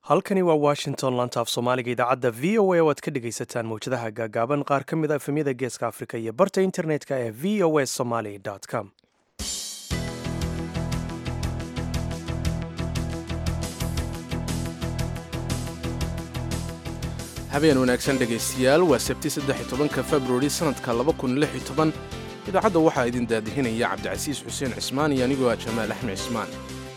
halkani waa washington lantaaf soomaaliga idaacadda v o a oo aad ka dhegaysataan mawjadaha gaagaaban qaar ka mid a efemyada geeska afrika iyo barta internetka ee v o a somaly com habeen wanaagsan dhegaystayaal waa sabti saddex iyo tobanka februari sannadka laba kun lix iyo toban idaacadda waxaa idin daadihinaya cabdicasiis xuseen cismaan iyo anigoo ah jamaal axmed cismaan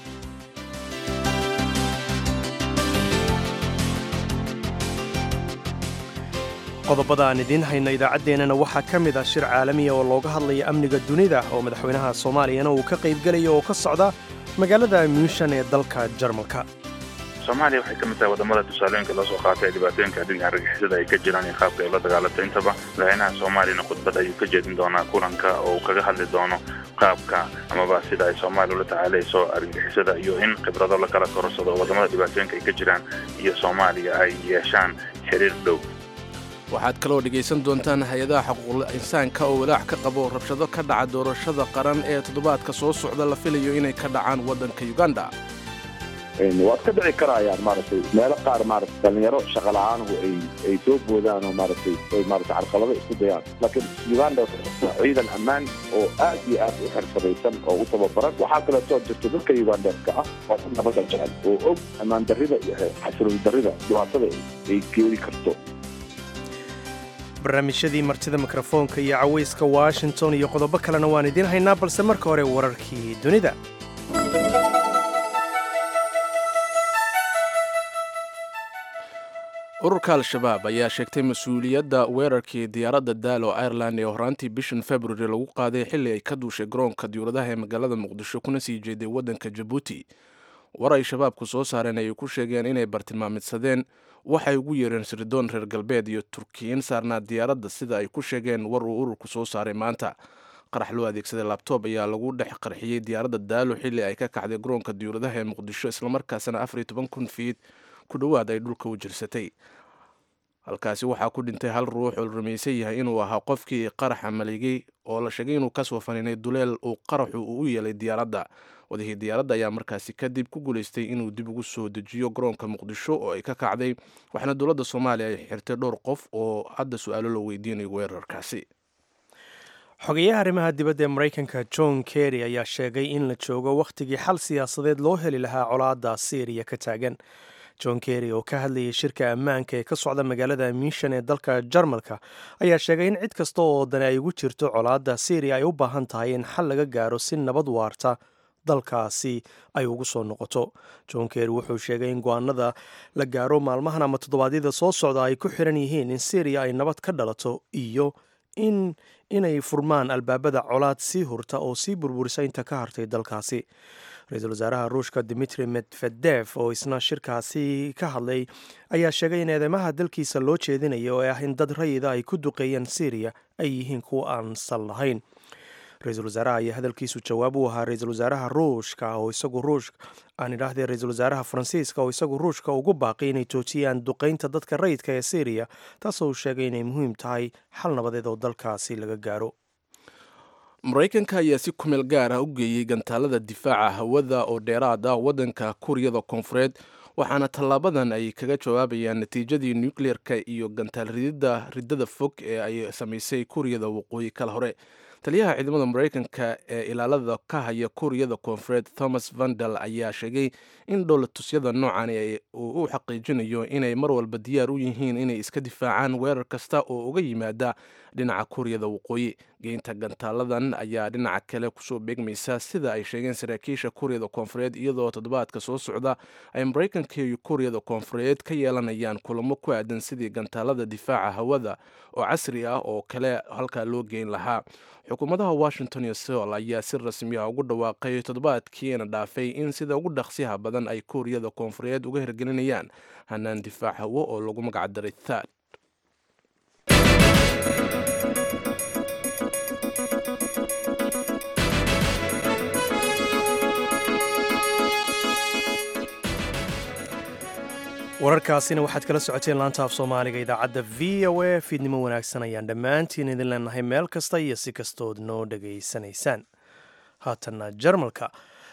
qodobada aan idiin hayno idaacaddeenana waxaa ka mid ah shir caalamiya oo looga hadlaya amniga dunida oo madaxweynaha soomaaliyana uu ka qaybgelaya oo ka socda magaalada muushan ee dalka jarmalka soomaaliya waxay ka mid tahay wadamada tusaalooyinka loo soo qaatay dhibaatooyinka dhinaca argagixisada ay ka jiraan iyo qaabka ay la dagaalanto intaba madaxweynaha soomaaliyana khudbad ayuu ka jeedin doonaa kulanka oo uu kaga hadli doono qaabka amaba sida ay soomaaliya ula tacaalayso argagixisada iyo in khibrado la kala korsado wadamada dhibaatooyinka ay ka jiraan iyo soomaaliya ay yeeshaan xiriir dhow waxaad kaloo dhegaysan doontaan hay-adaha xuquuqul insaanka oo walaac ka qabo rabshado ka dhaca doorashada qaran ee toddobaadka soo socda la filayo inay ka dhacaan waddanka uganda waad ka dhici karayaan maaragtay meelo qaar maaragtay dhalinyaro shaqa la-aanhu ay ay soo boodaan oo maaragtay ay maaragtay carqalado isku dayaan laakiin uganda ciidan ammaan oo aad iyo aad u xirfadaysan oo u tababaran waxaa kaleetoo jirta dadka ugandeska ah waa dad nabadda jecel oo og ammaan darrida iyo xasilooni darrida dhibaatada ay keeni karto barnaamijyadii martida mikrofoonka iyo cawayska washington iyo qodobo kalena waan idiin haynaa balse marka hore wararkii dunida ururka al-shabaab ayaa sheegtay mas-uuliyadda weerarkii diyaaradda daalo ireland ee horaantii bishan februari lagu qaaday xilli ay ka duushay garoonka diyuuradaha ee magaalada muqdisho kuna sii jeeday waddanka jabuuti war ay shabaabku soo saareen ayay ku sheegeen inay bartilmaamidsadeen waxay ugu yeereen sirdoon reer galbeed iyo turkiyin saarnaa diyaaradda sida ay ku sheegeen war uu ururku soo saaray maanta qarax loo adeegsaday labtoob ayaa lagu dhex qarxiyey diyaaradda daalo xilli ay ka kacday garoonka diyuuradaha ee muqdisho islamarkaasna afar iyo toban kun fiid ku dhowaad ay dhulka u jirsatay halkaasi waxaa ku dhintay hal ruux oo la rumaysan yahay inuu ahaa qofkii qaraxa maligay oo la sheegay inuu kasoo faniinay duleel uu qaraxu uu u yeelay diyaaradda wadahii diyaaradda ayaa markaasi kadib ku guulaystay inuu dib ugu soo dejiyo garoonka muqdisho oo ay ka kacday waxaana dowladda soomaaliya ay xirtay dhowr qof oo hadda su-aalo la weydiinayo weerarkaasi xogeyaha arrimaha dibadda ee maraykanka john kerry ayaa sheegay in la joogo wakhtigii xal siyaasadeed loo heli lahaa colaadda syriya ka taagan john kerry oo ka hadlayay shirka ammaanka ee ka socda magaalada miishan ee dalka jarmalka ayaa sheegay in cid kasta oo dani ay ugu jirto colaadda syriya ay u baahan tahay in xal laga gaaro si nabad waarta dalkaasi ay ugu soo noqoto john kerry wuxuu sheegay in go-aanada la gaaro maalmahan ama toddobaadyada soo socda ay ku xiran yihiin in syriya ay nabad ka dhalato iyo in inay furmaan albaabada colaad sii hurta oo sii burburisa inta ka hartay dalkaasi ra-iisul wasaaraha ruushka dimitri medvedef oo isna shirkaasi ka hadlay ayaa sheegay in eedeymaha dalkiisa loo jeedinaya oo ah in dad rayida ay ku duqeeyeen syriya ay yihiin kuwa aan sal lahayn ra-iisul wasaaraha ayaa hadalkiisu jawaab u ahaa ra-iisul wasaaraha ruushka oo isagu ruush aan idhaahdee ra-iisul wasaaraha faransiiska oo isagu ruushka ugu baaqay inay joojiyaan duqeynta dadka rayidka ee syriya taasoo uu sheegay inay muhiim tahay xal nabadeed oo dalkaasi laga gaaro maraykanka ayaa si kumeel gaar ah u geeyey gantaalada difaaca hawada oo dheeraad ah waddanka kuuriyada koonfureed waxaana tallaabadan ay kaga jawaabayaan natiijadii nukleerka iyo gantaal rididda riddada fog ee ay samaysay kuuriyada waqooyi kala hore taliyaha ciidamada maraykanka ee ilaalada ka haya kuuriyada koonfureed thomas vandal ayaa sheegay in dhowlatusyada noocan uu u xaqiijinayo inay mar walba diyaar u yihiin inay iska difaacaan weerar kasta oo uga yimaada dhinaca kuuriyada waqooyi geynta gantaaladan ayaa dhinaca kale kusoo beegmaysa sida ay sheegeen saraakiisha kuuriyada koonfureed iyadoo toddobaadka soo socda ay maraykanka iyo kuuriyada koonfureed ka yeelanayaan kulamo ku aadan sidii gantaalada difaaca hawada oo casri ah oo kale halkaa loo geyn lahaa xukuumadaha washington iyo seol ayaa si rasmi ah ugu dhawaaqay toddobaadkiina dhaafay in sida ugu dhaqsiha badan ay kuuriyada koonfureed uga hirgelinayaan hanaan difaac hawo oo lagu magacdaray thad wararkaasina waxaad kala socoteen laanta af soomaaliga idaacadda v o a fiidnimo wanaagsan ayaan dhammaantiin idin leenahay meel kasta iyo si kastood noo dhegaysanaysaan haatanna jarmalka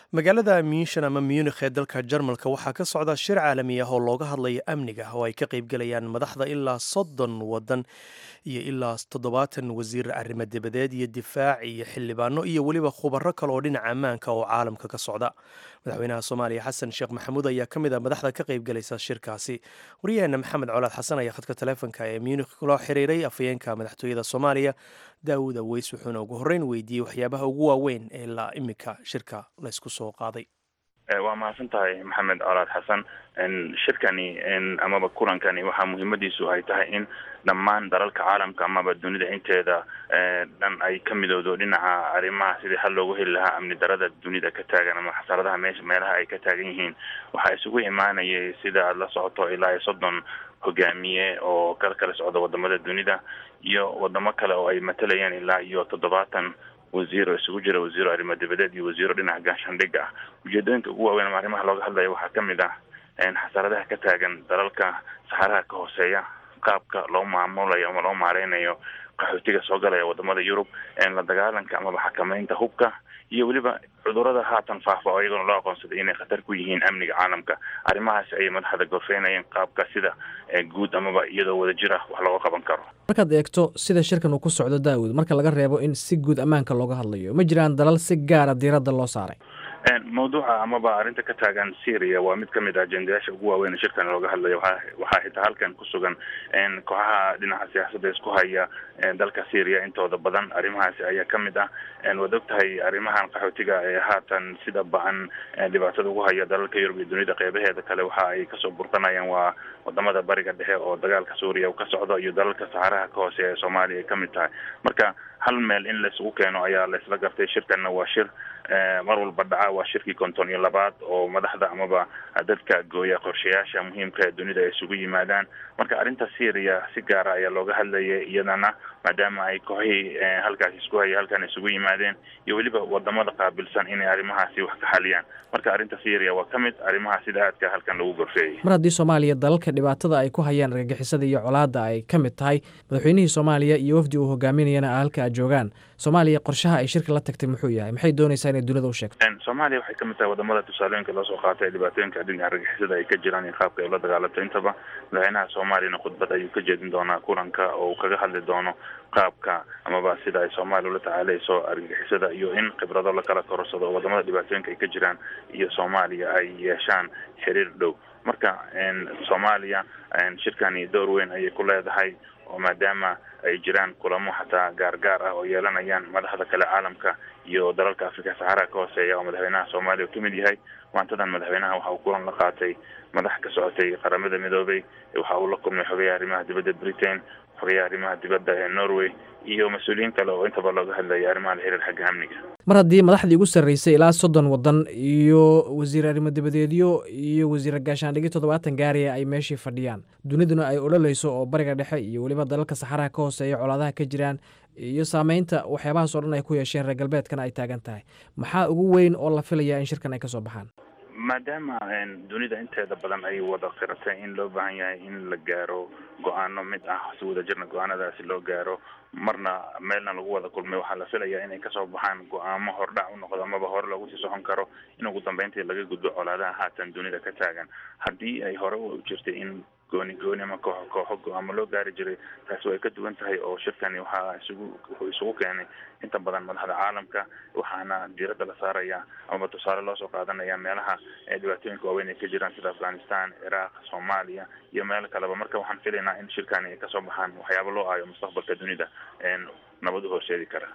magaalada minshan ama munikh ee dalka jarmalka waxaa ka socda shir caalami ah oo looga hadlayo amniga oo ay ka qaybgelayaan madaxda ilaa soddon waddan iyo ilaa toddobaatan wasiir arrimo dibadeed iyo difaac iyo xildhibaano iyo weliba khubaro kale oo dhinaca ammaanka oo caalamka ka socda madaxweynaha soomaaliya xasan sheekh maxamuud ayaa ka mid a madaxda ka qaybgalaysa shirkaasi waryaheena maxamed colaad xasan ayaa khadka taleefonka ee munikh loo xiriiray afhayeenka madaxtooyada soomaaliya daawud aweys wuxuuna ugu horreyn weydiiyey waxyaabaha ugu waaweyn ee ilaa imika shirka laysku soo qaaday waa mahadsan tahay maxamed colaad xasan shirkani amaba kulankani waxaa muhiimadiisu ay tahay in dhammaan dalalka caalamka amaba dunida inteeda dhan ay ka midowdo dhinaca arrimaha sidii hal loogu heli lahaa amni darada dunida ka taagan ama xasaradaha meesha meelaha ay ka taagan yihiin waxaa isugu imaanayay sida aad la socoto ilaa iyo soddon hogaamiye oo kala kala socda wadamada dunida iyo wadamo kale oo ay matalayaan ilaa iyo toddobaatan wasiir oo isugu jira wasiiro arrimo dibadeed iyo wasiiro dhinaca gaashaandhigga ah ujeedooyinka ugu waaweyn ama arrimaha looga hadlaya waxaa ka mid ah xasaradaha ka taagan dalalka saxaraha ka hooseeya qaabka loo maamulayo ama loo maareynayo qaxootiga soo galaya wadamada yurub la dagaalanka amaba xakameynta hubka iyo weliba cudurada haatan faafa oo iyagona loo aqoonsaday inay khatar ku yihiin amniga caalamka arrimahaas ayay madaxda gorfeynayeen qaabka sida guud amaba iyadoo wada jira wax looga qaban karo markaad eegto sida shirkan uu ku socdo daawud marka laga reebo in si guud ammaanka looga hadlayo ma jiraan dalal si gaara diiradda loo saaray mawduuca amaba arrinta ka taagan syria waa mid kamid ah ajendayaasha ugu waaweyn shirkan looga hadlayo waa waxaa xitaa halkan ku sugan kooxaha dhinaca siyaasadda isku haya dalka syria intooda badan arrimahaasi ayaa kamid ah waad og tahay arrimahan qaxootiga ee haatan sida ba-an dhibaatada ugu haya dalalka yurub iyo dunida qeybaheeda kale waxa ay kasoo burqanayaan waa wadamada bariga dhexe oo dagaalka suuriya ka socdo iyo dalalka saxaraha ka hooseeya ee soomaaliya ay kamid tahay marka hal meel in laisugu keeno ayaa laisla gartay shirkanna waa shir mar walba dhaca waa shirkii konton iyo labaad oo madaxda amaba dadka gooya qorshayaasha muhiimka ee dunida ay isugu yimaadaan marka arrinta syria si gaara ayaa looga hadlayay iyadana maadaama ay kooxihii halkaas isku haya halkan isugu yimaadeen iyo weliba wadamada qaabilsan inay arrimahaasi wax ka xaliyaan marka arrinta syria waa ka mid arrimaha sida aadka halkan lagu gorfeeyay mar haddii soomaaliya dalalka dhibaatada ay ku hayaan argagixisada iyo colaadda ay ka mid tahay madaxweynihii soomaaliya iyo wafdi uu hogaaminayana halka a joogaan soomaaliya qorshaha ay shirka la tagtay muxuu yahay maxay doonaysaa inay dunida u sheegto soomaaliya waxay kamid tahay wadamada tusaalooyinka loo soo qaatay dhibaatooyinka dhinaca argagixisada ay ka jiraan iyo qaabka ay ula dagaalanto intaba madaxweynaha soomaaliyana khudbad ayuu ka jeedin doonaa kulanka oo uu kaga hadli doono qaabka amaba sida ay soomaaliya ula tacaaleyso argagixisada iyo in khibrado lakala korsado oo wadamada dhibaatooyinka ay ka jiraan iyo soomaaliya ay yeeshaan xiriir dhow marka soomaaliya shirkani door weyn ayay ku leedahay oo maadaama ay jiraan kulamo xataa gaargaar ah oo yeelanayaan madaxda kale caalamka iyo dalalka afrika saxaraha ka hooseeya oo madaxweynaha soomaaliya kamid yahay maantadan madaxweynaha waxa uu kulan la qaatay madax ka socotay qaramada midoobay waxa uu la kulmay xogayaha arrimaha dibadda britain xogayaha arrimaha dibadda ee norway iyo mas-uuliyiin kale oo intaba looga hadlayay arrimaha la xiriir xagga amniga mar haddii madaxdii ugu sarreysay ilaa soddon waddan iyo wasiir arrimo dibadeedyo iyo wasiir gaashaandhigyo toddobaatan gaariya ay meeshii fadhiyaan duniduna ay ololeyso oo bariga dhexe iyo weliba dalalka saxaraha ka hooseeya colaadaha ka jiraan iyo saameynta waxyaabahaas oo dhan ay ku yeesheen reer galbeedkana ay taagan tahay maxaa ugu weyn oo la filayaa in shirkan ay ka soo baxaan maadaama dunida inteeda badan ay wada qiratay in loo baahan yahay in la gaaro go-aano mid ah si wadajirna go-aanadaasi loo gaaro marna meelna lagu wada kulmay waxaa la filayaa inay kasoo baxaan go-aamo hordhac u noqdo amaba hore lagu sii socon karo in ugu dambeyntii laga gudbo colaadaha haatan dunida ka taagan haddii ay hore u jirtay in gooni gooni ama kooxo kooxo go-aamo loo gaari jiray taasi way ka duwan tahay oo shirkani waxaa isugu wuxuu isugu keenay inta badan madaxda caalamka waxaana diiradda la saaraya amaba tusaale loo soo qaadanaya meelaha dhibaatooyinka waaweyn ay ka jiraan sida afghanistan ciraaq soomaaliya iyo meelo kaleba marka waxaan filaynaa in shirkani ay kasoo baxaan waxyaaba loo aayo mustaqbalka dunida nabad u horseedi kara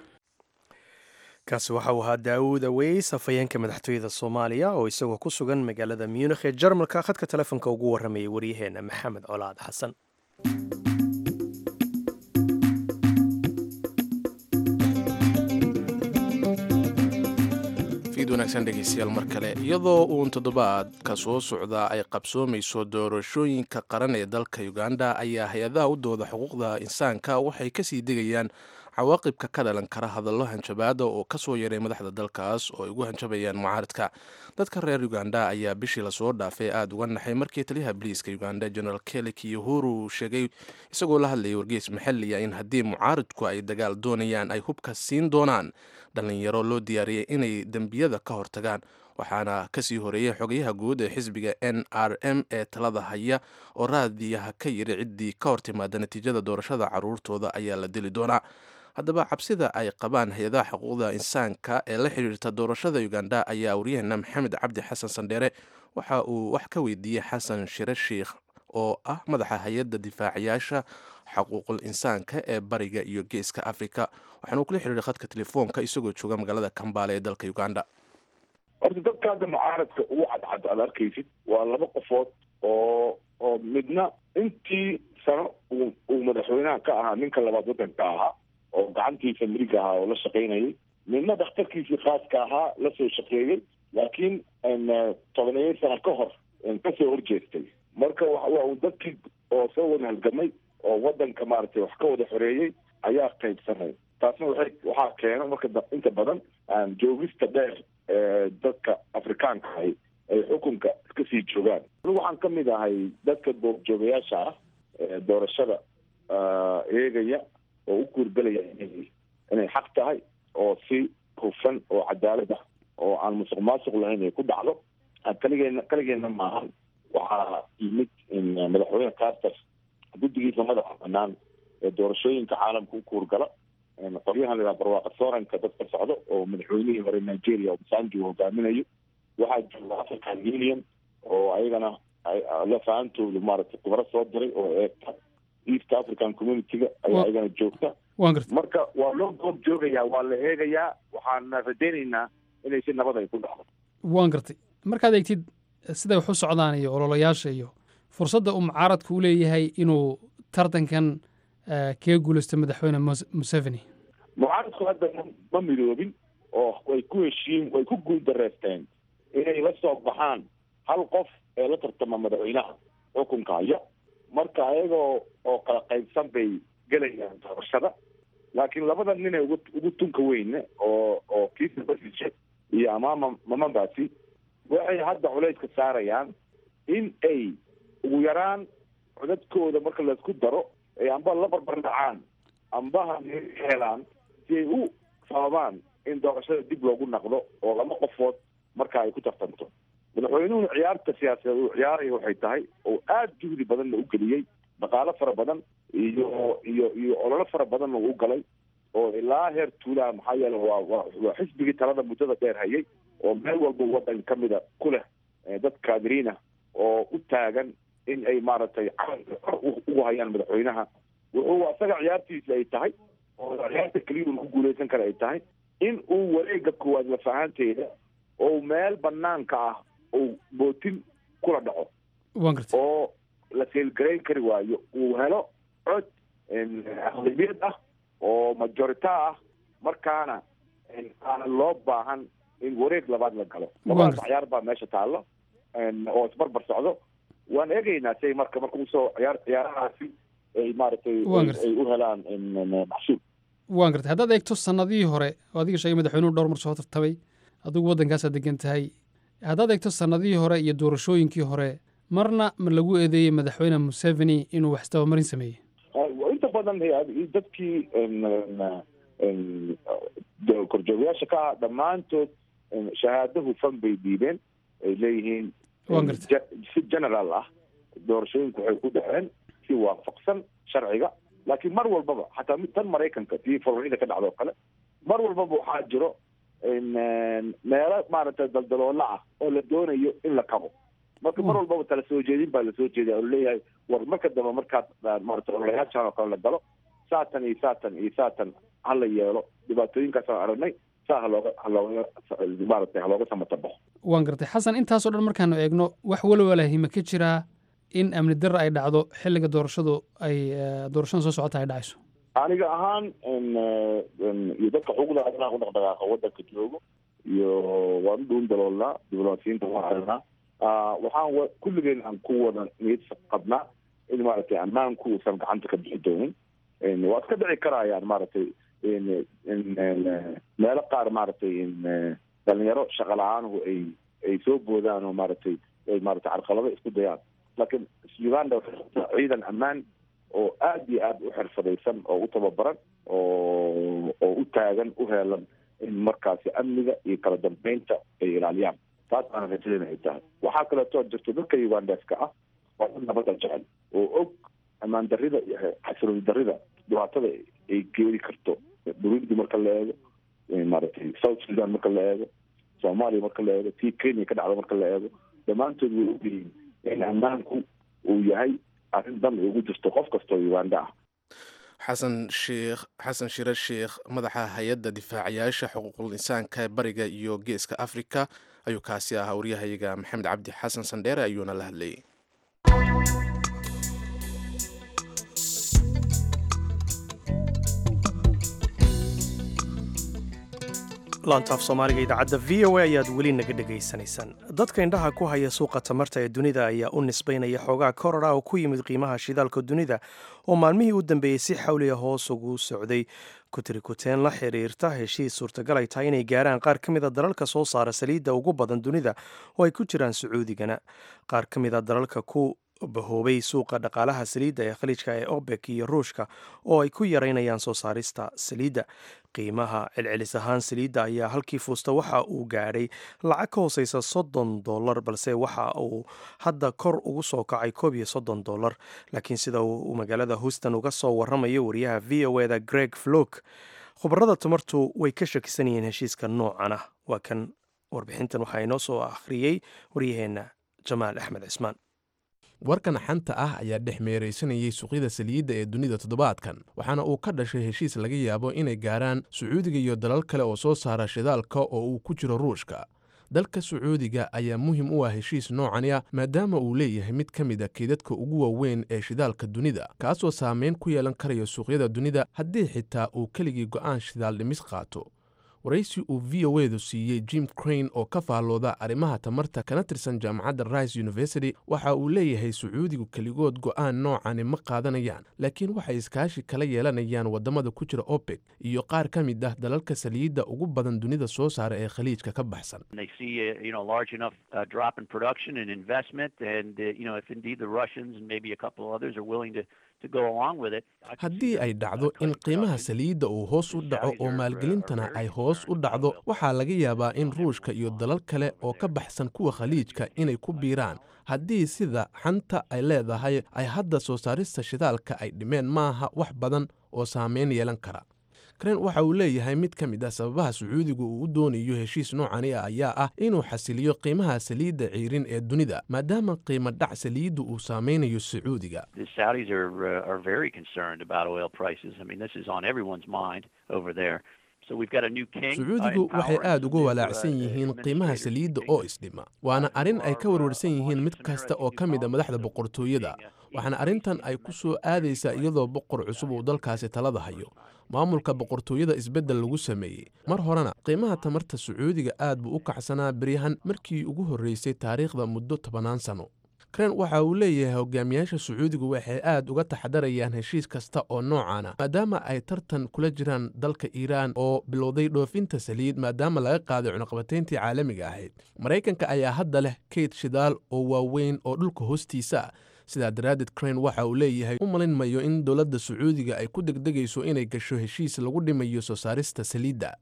kaasi waxa uu ahaa daawud aweys afhayeenka madaxtooyada soomaaliya oo isagoo ku sugan magaalada munikh ee jarmalka khadka telefonka ugu warramayay waryaheena maxamed colaad xasan wanaagsan dhegeystayaal mar kale iyadoo uun toddobaadka soo socda ay qabsoomayso doorashooyinka qaran ee dalka uganda ayaa hay-adaha u dooda xuquuqda insaanka waxay kasii degayaan cawaaqibka ka dhalan kara hadallo hanjabaada oo kasoo yaray madaxda dalkaas oo ay ugu hanjabayaan mucaaradka dadka reer uganda ayaa bishii lasoo dhaafay aada uga naxay markii taliyaha boliiska uganda general kelek iyo huru sheegay isagoo la hadlayay wargeys maxaliya in haddii mucaaridku ay dagaal doonayaan ay hubka siin doonaan dhallinyaro loo diyaariyay inay dembiyada ka hortagaan waxaana kasii horeeyey xogayaha guud ee xisbiga n r m ee talada haya oo raadiyaha ka yiri ciddii ka hor timaada natiijada doorashada caruurtooda ayaa la dili doonaa haddaba cabsida ay qabaan hay-adaha xuquuqda insaanka ee la xiriirta doorashada uganda ayaa waryaheena maxamed cabdi xasan sandheere waxa uu wax ka weydiiyey xasan shire sheikh oo ah madaxa hay-adda difaacayaasha xuquuqul insaanka ee bariga iyo geeska africa waxaana uu kula xiriiray khadka telefoonka isagoo jooga magaalada kambaale ee dalka uganda horta dadka hadda mucaaradka ugu cadcad aad arkaysid waa laba qofood oo oo midna intii sano uu uu madaxweynaha ka ahaa ninka labaad waddanka ahaa oo gacantiisa midig ahaa oo la shaqaynayay midna dhakhtarkiisii khaaska ahaa lasoo shaqeeyey laakiin tobaneeyo sano ka hor kasoo horjeestay marka waa uu dadkii oo soo wada halgamay oo waddanka maaragtay wax ka wada xoreeyey ayaa qaybsanay taasna waxay waxaa keena marka inta badan joogista dheer ee dadka afrikaanka ahi ay xukunka iska sii joogaan anigu waxaan ka mid ahay dadka doorjoogayaasha ah ee doorashada eegaya oo u guurgelaya inay xaq tahay oo si hufan oo cadaalad ah oo aan musuq maasuq lahayn ay ku dhacdo kaligeena kaligeena maahan waxaa yimid in madaxweyne carter guddigiisa madaxa banaan ee doorashooyinka caalamka u kuurgala qoryahan la yidhaha barwaaqa sooranka dadka socdo oo madaxweynihii hore nigeria obasanjo uu hogaaminayo waxaa jooga african union oo ayagana lafaantoodu maaragtay khubaro soo diray oo eegta east african community-ga ayaa ayagana joogta marka waa loo goob joogayaa waa la eegayaa waxaana rajaynaynaa inay si nabad ay ku dhacdo waan gartay markaad eegtid siday wax u socdaan iyo ololayaasha iyo fursadda uu mucaaradku u leeyahay inuu tartankan kaga guulaysto madaxweyne museveni mucaaradku hadda ma midoobin oo way ku heshiin way ku guuldareysteen inay la soo baxaan hal qof ee la tartama madaxweynaha xukunka haya marka ayagoo oo kala qaybsan bay gelayaan doorashada laakiin labada nin ee ugu ugu tunka weyne oo oo kiisa basije iyo amaama mamambasi waxay hadda culayska saarayaan in ay ugu yaraan codadkooda marka laisku daro ay amba la barbar dhacaan amba helaan si ay u sababaan in doorashada dib loogu naqdo oo laba qofood marka ay ku tartanto madaxweynuhu ciyaarta siyaasadeed uu ciyaaraya waxay tahay oo aada juhdi badanna u geliyey dhaqaalo fara badan iyo iyo iyo ololo fara badanna uu galay oo ilaa heer tuulaha maxaa yeele waa waa waa xisbigii talada muddada dheer hayay oo meel walba waddan ka mida ku leh dad kaadiriina oo u taagan in ay maaragtay calanka kor ugu hayaan madaxweynaha wuxuu asaga ciyaartiisa ay tahay oo ciyaarta keliya ku guuleysan kara ay tahay in uu wareega koowaad lafahaanteeda oo meel banaanka ah uu bootin kula dhaco oo la seelgarayn kari waayo uu helo cod aqlabiyad ah oo majorita ah markaana aanan loo baahan in wareeg labaad la galo labadaas ciyaar baa meesha taallo oo isbarbar socdo waan eegaynaa say marka marka usoo ciyaar ciyaarahaasi ay maaragtay ay u helaan maxsuul waan gartay haddaad eegto sanadihii hore oo adiga sheegay madaxweynuhu dhowr mar soo tartamay adigu waddankaasaad degan tahay haddaad eegto sanadihii hore iyo doorashooyinkii hore marna ma lagu eedeeyey madaxweyne museveni inuu wax isdabamarin sameeyey inta badan dadkii korjoogayaasha ka ah dhammaantood shahaado hufan bay dhiibeen ay leeyihiin si general ah doorashooyinku waxay ku dhaceen si waafaqsan sharciga laakiin mar walbaba xataa tan maraykanka tii florida ka dhacdo o kale mar walbaba waxaa jiro meelo maaragtay daldaloola ah oo la doonayo in la kabo marka mar walbaba tala soo jeedin baa lasoo jeeday oo laleeyahay war marka dambe markaad maarata ololayaashan oo kale la galo saatan iyo saatan iyo saatan ha la yeelo dhibaatooyinkaasaan aragnay saa halooga halooga maaragtay halooga samata baxo waan gartay xasan intaasoo dhan markaanu eegno wax walwalahi ma ka jiraa in amni darra ay dhacdo xilliga doorashadu ay doorashada soo socota ay dhacayso aniga ahaan iyo dadka xuquuqda aadanaha ku dhaqdhaqaaqa waddanka joogo iyo waan u dhuun daloolnaa diblomaasiyiinta waan aragnaa waxaan kulligeen aan ku wada niyad qabnaa in maaragtay ammaanku uusan gacanta ka bixi doonin waa iska dhici karayaan maaragtay meelo qaar maaragtay dhalinyaro shaqa la-aanhu ay ay soo boodaan oo maaragtay ay maaragtay carqalado isku dayaan laakiin uganda waxay ciidan ammaan oo aada iyo aada u xirfadaysan oo u tababaran oo oo u taagan u heelan in markaasi amniga iyo kala dambeynta ay ilaaliyaan taas baana rajadeen ay tahay waxaa kaleetoo jirto dadka ugandeska ah waa dad nabadda jecel oo og ammaan darida iyo xasilooni darida dhibaatada ay geeri karto burundi marka la eego maaragtay south sudan marka la eego soomaaliya marka la eego tii kenya ka dhacda marka la eego dhammaantood way ogyihiin in ammaanku uu yahay arrin dan ay ugu jirto qof kastoo uganda ah xasan sheekh xasan shire sheekh madaxa hay-adda difaacayaasha xuquuqul insaanka bariga iyo geeska africa ayuu kaasi ahaa waryahayaga maxamed cabdi xasan sandheere ayuuna la hadlayay laantaaf soomaaliga idaacadda v o a ayaad weli naga dhegaysanaysaan dadka indhaha ku haya suuqa tamarta ee dunida ayaa u nisbaynaya xoogaa koror ah oo ku yimid qiimaha shidaalka dunida oo maalmihii u dambeeyey si xawliga hoos ugu socday kutirikuteen la xiriirta heshiis suurtagal ay tahay inay gaaraan qaar ka mida dalalka soo saara saliidda ugu badan dunida oo ay ku jiraan sacuudigana qaar ka mida dalalka ku bahoobay suuqa dhaqaalaha saliidda ee khaliijka ee obek iyo ruushka oo ay ku yaraynayaan soo saarista saliidda qiimaha celcelis ahaan saliidda ayaa halkii fuusta waxa uu gaadhay lacag ka hooseysa soddon dollar balse waxa uu hadda kor ugu soo kacay koob iyo soddon dollar laakiin sida uu magaalada houston uga soo waramayo wariyaha v o eda greg flok khubarada tamartu way ka shakisan yihiin heshiiska noocan ah waa kan warbixintan waxaa inoo soo akhriyey waryaheenna jamaal axmed cismaan warkan xanta ah ayaa dhex meeraysanayay suuqyada saliidda ee dunida toddobaadkan waxaana uu ka dhashay heshiis laga yaabo inay gaaraan sacuudiga iyo dalal kale oo soo saara shidaalka oo uu ku jiro ruushka dalka sacuudiga ayaa muhim u ah heshiis noocani ah maadaama uu leeyahay mid ka mid a keedadka ugu waaweyn ee shidaalka dunida kaasoo saameyn ku yeelan karaya suuqyada dunida haddii xitaa uu keligii go'aan shidaal dhimis qaato waraysi uu v o edu siiyey jim crane oo ka faallooda arrimaha tamarta kana tirsan jaamacadda rice university waxa uu leeyahay sacuudigu keligood go'aan noocani ma qaadanayaan laakiin waxay iskaashi kala yeelanayaan waddamada ku jira opec iyo qaar ka mid ah dalalka saliidda ugu badan dunida soo saara ee khaliijka ka baxsan haddii ay dhacdo in qiimaha saliidda uu hoos u dhaco oo maalgelintana ay hoos u dhacdo waxaa laga yaabaa in ruushka iyo dalal kale oo ka baxsan kuwa khaliijka inay ku biiraan haddii sida xanta ay leedahay ay hadda soo saarista shidaalka ay dhimeen maaha wax badan oo saameyn yeelan kara kren waxa uu leeyahay mid ka mid ah sababaha sacuudigu uu u doonayo heshiis noocani ah ayaa ah inuu xasiliyo qiimaha saliidda ciirin ee dunida maadaama qiimo dhac saliiddu uu saameynayo sacuudiga sacuudigu waxay aad uga walaacsan yihiin qiimaha saliidda oo isdhima waana arrin ay ka warwarsan yihiin mid kasta oo ka mid a madaxda boqortooyada waxaana arrintan ay ku soo aadaysaa iyadoo boqor cusub uu dalkaasi talada hayo maamulka boqortooyada isbeddel lagu sameeyey mar horena qiimaha tamarta sacuudiga aad buu u kacsanaa beryahan markii ugu horreysay taariikhda muddo tobannaan sano kren waxa uu leeyahay hogaamiyaasha sacuudigu waxay aad uga taxadarayaan heshiis kasta oo noocaana maadaama ay tartan kula jiraan dalka iiraan oo bilowday dhoofinta saliid maadaama laga qaaday cunaqabatayntii caalamiga ahayd maraykanka ayaa hadda leh kayd shidaal oo waaweyn oo dhulka hoostiisa ah sidaa daraaddeed crane waxa uu leeyahay u malin mayo in dowladda sacuudiga ay ku degdegayso inay gasho heshiis lagu dhimayo soo saarista saliidda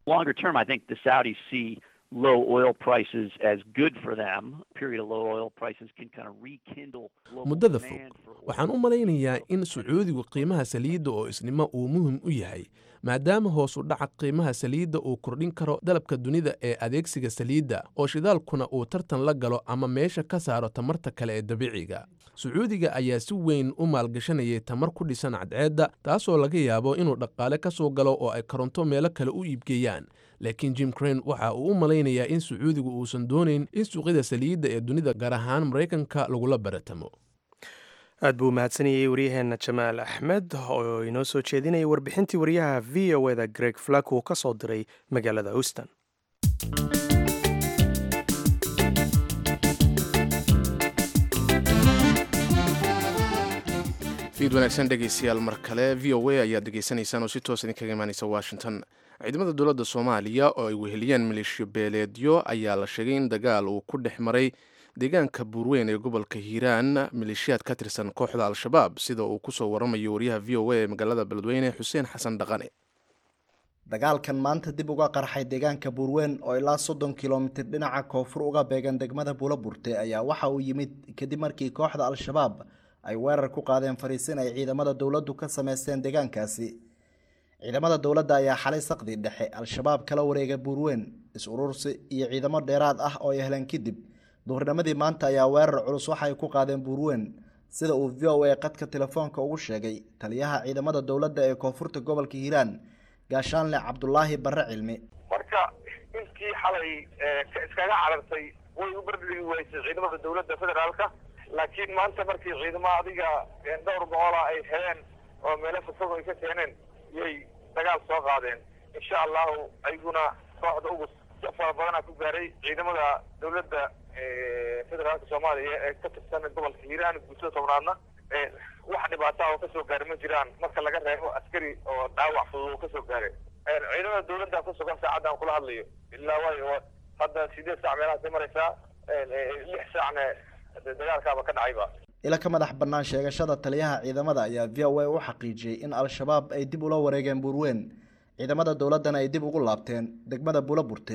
muddada fog waxaan u malaynayaa in sacuudigu qiimaha saliidda oo isnimo uu muhim u yahay maadaama hoos u dhaca qiimaha saliidda uu kordhin karo dalabka dunida ee adeegsiga saliidda oo shidaalkuna uu tartan la galo ama meesha ka saaro tamarta kale ee dabiiciga sacuudiga ayaa si weyn u maalgashanayay tamar ku dhisan cadceedda taasoo laga yaabo inuu dhaqaale ka soo galo oo ay koronto meelo kale u iibgeeyaan laakiin jim crane waxa uu u malaynayaa in sacuudigu uusan doonayn in suuqyada saliidda ee dunida gaar ahaan maraykanka lagula baratamo aad buu mahadsanayey waryaheenna jamaal axmed oo inoo soo jeedinaya warbixintii waryaha v o eda greg flak uu ka soo diray magaalada houston fiid wanaagsan dhegeystayaal mar kale v o a ayaad dhegeysanaysaan oo si toos idinkaga imaaneysa washington ciidamada dowladda soomaaliya oo ay weheliyeen maleeshiyo beeleedyo ayaa la sheegay in dagaal uu ku dhex maray deegaanka buurweyn ee gobolka hiiraan maleeshiyaad ka tirsan kooxda al-shabaab sida uu kusoo waramayo wariyaha v o a ee magaalada beledweyne xuseen xasan dhaqane dagaalkan maanta dib uga qarxay deegaanka buurweyn oo ilaa soddon kilomitir dhinaca koonfur uga beegan degmada buulaburte ayaa waxa uu yimid kadib markii kooxda al-shabaab ay weerar ku qaadeen fariisin ay ciidamada dowladdu ka sameysteen deegaankaasi ciidamada dowladda ayaa xalay saqdi dhexe al-shabaab kala wareegay buurweyn is-urursi iyo ciidamo dheeraad ah oo ay heleen kadib duhurnimadii maanta ayaa weerar culus waxa ay ku qaadeen buurweyn sida uu v o a qadka telefoonka ugu sheegay taliyaha ciidamada dowladda ee koonfurta gobolka hiiraan gaashaanle cabdulaahi barre cilmi marka intii xalay iskaga carartay way u bardhigi weysay ciidamada dowladda federaalka laakiin maanta markii ciidamo adiga dhowr boqola ay heleen oo meelo fogfog ay ka keeneen yay dagaal soo qaadeen insha allahu ayaguna kooxda ugu fara badana ku gaaray ciidamada dowladda federaalka soomaaliya ee ka tirsan gobolka hiiraan guutada tobnaadna wax dhibaata oo kasoo gaaray ma jiraan marka laga reebo askari oo dhaawac fudud oo kasoo gaaray ciidamada dowladda ku sugan saacaddan kula hadlayo ilaa waayo hadda sideed saac meelahaasay maraysaa lix saacna dagaalkaaba ka dhacayba ila ka madax bannaan sheegashada taliyaha ciidamada ayaa v o a u xaqiijiyey in al-shabaab ay dib ula wareegeen buurweyn ciidamada dowladdana ay dib ugu laabteen degmada buulaburte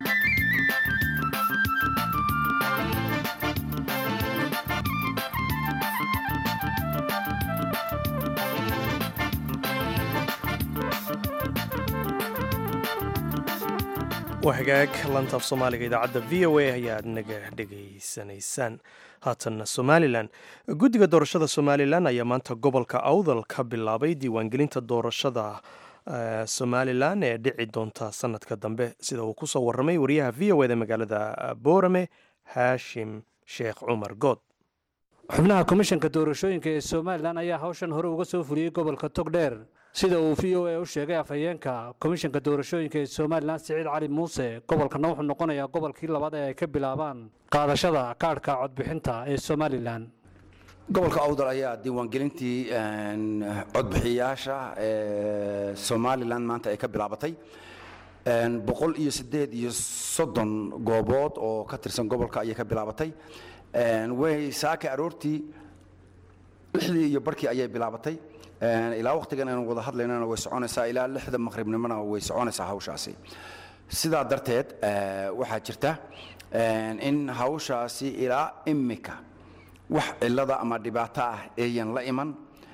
waa hagaag lantaaf soomaaliga idaacadda v o a ayaad naga dhegaysanaysaan haatanna somalilan guddiga doorashada somalilan ayaa maanta gobolka awdal ka bilaabay diiwaangelinta doorashada somalilan ee dhici doonta sanadka dambe sida uu kusoo waramay wariyaha v o eda magaalada boorame haashim sheekh cumar good xubnaha komishanka doorashooyinka ee somalilan ayaa hawshan hore uga soo fuliyey gobolka togdheer sida uu v o a u sheegay afhayeenka komishanka doorashooyinka ee somalilan siciid cali muuse gobolkana wuxuu noqonayaa gobolkii labaad ee ay ka bilaabaan qaadashada kaadhka codbixinta ee somalilan gobolka awdal ayaa diiwaangelintii codbixiyayaasha ee somalilan maanta ay ka bilaabatay boqol iyo sideed iyo soddon goobood oo ka tirsan gobolka ayay ka bilaabatay way saaka aroortii lixdii iyo barkii ayay bilaabatay ilaa waqtigan aynu wada hadlaynana way soconaysaa ilaa lixda maqribnimona way soconaysaa hawshaasi sidaa darteed waxaa jirta in hawshaasi ilaa imika wax cilada ama dhibaato ah eeyan la iman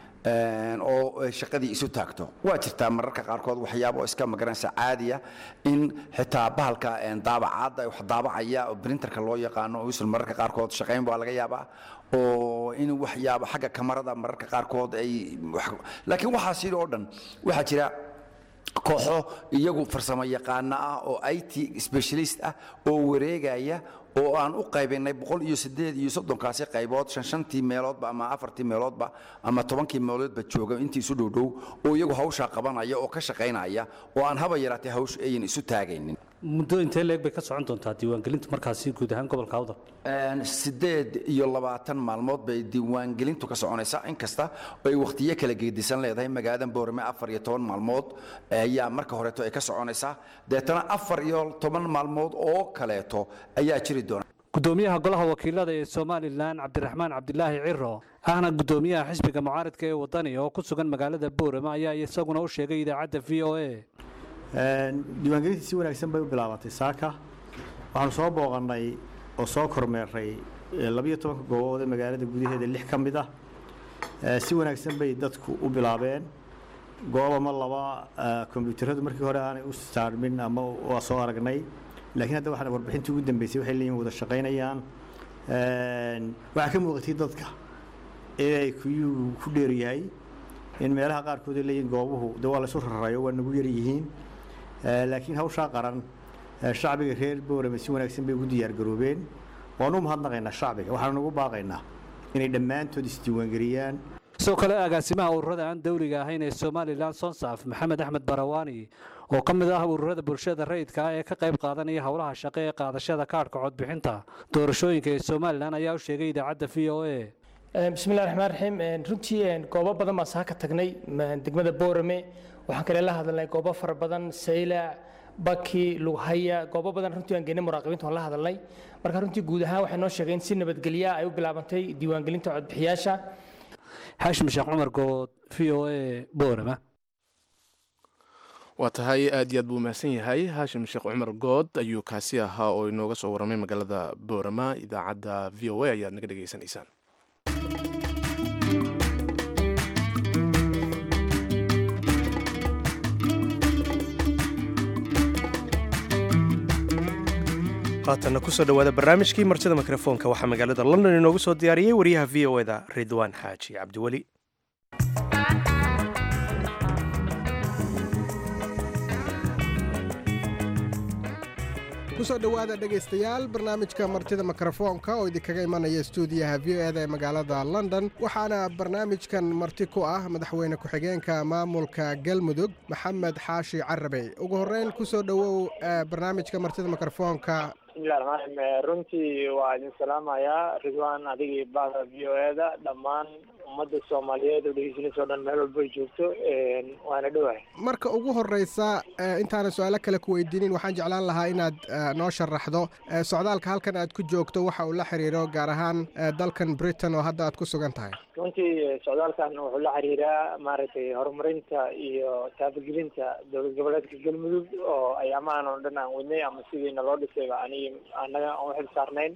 oo shaqadii isu taagto waa jirtaa mararka qaarkood waxyaabo iska magaranaysa caadiya in xitaa bahalka daabacaadda wax daabacaya oo brinterka loo yaqaano usul mararka qaarkood shaqayn baa laga yaabaa oo in waxyaabo xagga kamarada mararka qaarkood ay laakiin waxaasi oo dhan waxaa jira kooxo iyagu farsamo yaqaano ah oo it specialist ah oo wareegaya oo aan u qaybinay boqol iyo sideed iyo soddonkaasi qaybood shan shantii meeloodba ama afartii meeloodba ama tobankii meeloodba jooga intii isu dhowdhow oo iyagu hawshaa qabanaya oo ka shaqaynaya oo aan haba yaraatee hawsha ayan isu taagaynin muddo intee leeg bay ka socon doontaa diiwaangelintu markaasi guud ahaan gobolka awdal sideed iyo labaatan maalmood bay diiwaangelintu ka soconaysaa inkasta ay wakhtiyo kala geedisan leedahay magaaladan boorame afar iyo toban maalmood ayaa marka horeeto ay ka soconaysaa deetana afar iyo toban maalmood oo kaleeto ayaa jiri doona gudoomiyaha golaha wakiilada ee somalilan cabdiraxmaan cabdilaahi ciro ahna gudoomiyaha xisbiga mucaaridka ee wadani oo ku sugan magaalada boorame ayaa isaguna u sheegay idaacadda v o a diiwaangelintii si wanaagsan bay u bilaabatay saaka waxaanu soo booqannay oo soo kormeeray labiyo tobanka goobood ee magaalada gudaheeda lix ka mid ah si wanaagsan bay dadku u bilaabeen goob ama laba kombyuutaradu markii hore aanay u saarmin ama waa soo aragnay laakiin hadda waxaan warbixintii ugu dambeysay waxay leeyihin wada shaqaynayaan waxaa ka muuqatay dadka inay kuyuu ku dheer yahay in meelaha qaarkood ay leeyihin goobuhu de waa laysu rarayo waa nagu yar yihiin laakiin hawshaa qaran shacbiga reer boorame si wanaagsan bay ugu diyaargaroobeen waanu u mahadnaqaynaa shacbiga waxaanu nagu baaqaynaa inay dhammaantood isdiiwaangeliyaan sidoo kale agaasimaha ururada aan dawliga ahayn ee somalilan sonsaf maxamed axmed barawaani oo ka mid ah ururada bulshada rayidka ah ee ka qayb qaadanaya howlaha shaqo ee qaadashada kaadhka codbixinta doorashooyinka ee somalilan ayaa u sheegay idaacadda v o a bismillahi raxmaan raxiim runtii goobo badan baan saa ka tagnay degmada boorame waxaan kale la hadalnay goobo fara badan saylac baki lughaya goobo badan runtii aan geynay muraaqibiinta waan la hadalnay marka runtii guud ahaan waxay noo sheegeen si nabadgelya ay u bilaabantay diiwaangelinta codbixiyaasha xaashim sheekh cumar good v o a boorama waa tahay aad iyo aad buu mahadsan yahay haashim sheekh cumar good ayuu kaasi ahaa oo inooga soo warramay magaalada boorama idaacadda v o a ayaad naga dhegaysanaysaan haatanna kusoo dhowaada barnaamijkii martida mikrofoonka waxaa magaalada london inoogu soo diyaariyey wariyaha v o eda ridwaan xaaji cabdiweli kusoo dhowaada dhegaystayaal barnaamijka martida mikrofoonka oo idinkaga imanaya stuudiyaha v o eda ee magaalada london waxaana barnaamijkan marti ku ah madaxweyne ku-xigeenka maamulka galmudug maxamed xaashi carabey ugu horeyn kusoo dhowow barnaamijka martida mikrofoonka bismillahi raxmaan raxiim runtii waa idin salaamayaa ridwaan adigii bahda v o eda dhammaan ummadda soomaaliyeed oo dhegeysanaysa o dhan meel walba ay joogto waana dhowahay marka ugu horeysa intaana su-aalo kale ku weydiinin waxaan jeclaan lahaa inaad noo sharaxdo socdaalka halkan aad ku joogto waxa uu la xiriiro gaar ahaan dalkan britain oo hadda aad ku sugan tahay runtii socdaalkan wuxuu la xiriiraa maaragtay horumarinta iyo taabagelinta dowlad goboleedka galmudug oo ay amaan oo dhan aan wadnay ama sidiina loo dhisayba ani annaga aan uxil saarnayn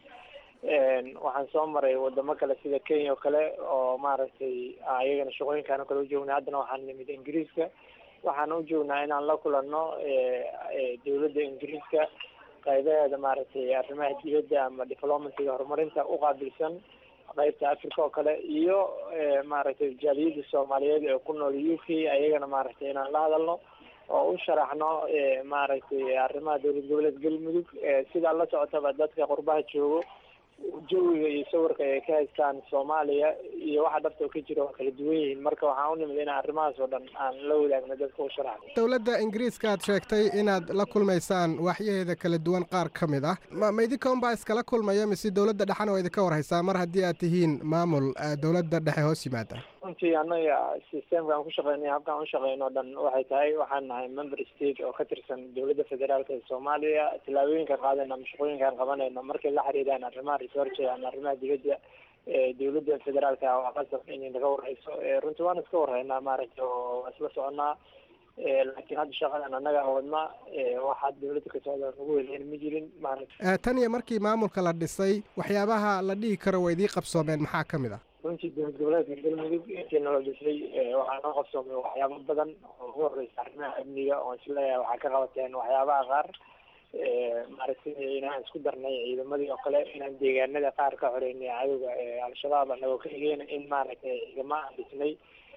waxaan soo maray wadamo kale sida kenya oo kale oo maaragtay ayagana shaqooyinkaan oo kale u joognay haddana waxaan nimid ingiriiska waxaan u joognaa inaan la kulanno dowladda ingiriiska qaybaheeda maaragtay arrimaha dibadda ama diplomacyga horumarinta u qaabilsan qaybta africa oo kale iyo maaragtay jaaliyadda soomaaliyeed ee ku nool u k ayagana maaragtay inaan la hadalno oo u sharaxno maaragtay arrimaha dowlad goboleed galmudug sidaa la socotaba dadka qurbaha joogo jawiga iyo sawirka ay ka haystaan soomaaliya iyo waxa dhabta ka jira waa kala duwan yihiin marka waxaan u nimid inaan arrimahaas oo dhan aan la wadaagno dadka u sharaxno dowladda ingiriiska aad sheegtay inaad la kulmaysaan waxyaheeda kala duwan qaar ka mid ah ma ma idinka unbaa iskala kulmaya mise dowladda dhexena waa idinka warhaysaa mar haddii aad tihiin maamul dowladda dhexe hoos yimaada runtii annaga systemka aan ku shaqeynay habkaan u shaqeyno o dhan waxay tahay waxaan nahay member state oo ka tirsan dowladda federaalka ee soomaaliya tillaabooyinka qaadayna ama shaqooyinkaan qabanayno markay la xiriiraan arrimaha research ama arrimaha dibadda dowladda federaalka waa qasab inay naga warhayso runtii waan iska warhaynaa maaragtay oo waa isla soconaa laakiin hadda shaqadan annaga wadna waxaa dowladda ka socda nagu weleyn ma jirin maaragtay tan iyo markii maamulka la dhisay waxyaabaha la dhihi karo waa idii qabsoomeen maxaa ka mid ah runtii dowlad goboleedka galmudug intii nala dhisay waxaa noo qabsoomay waxyaabo badan oo ugu horeysa arrimaha amniga oon isleeyahay waxaa ka qabateen waxyaabaha qaar maaragtay inaan isku darnay ciidamadii oo kale inaan deegaanada qaar ka xoreynay cadowga al-shabaab anagoo ka higeyna in maaragtay ciidamo aan dhisnay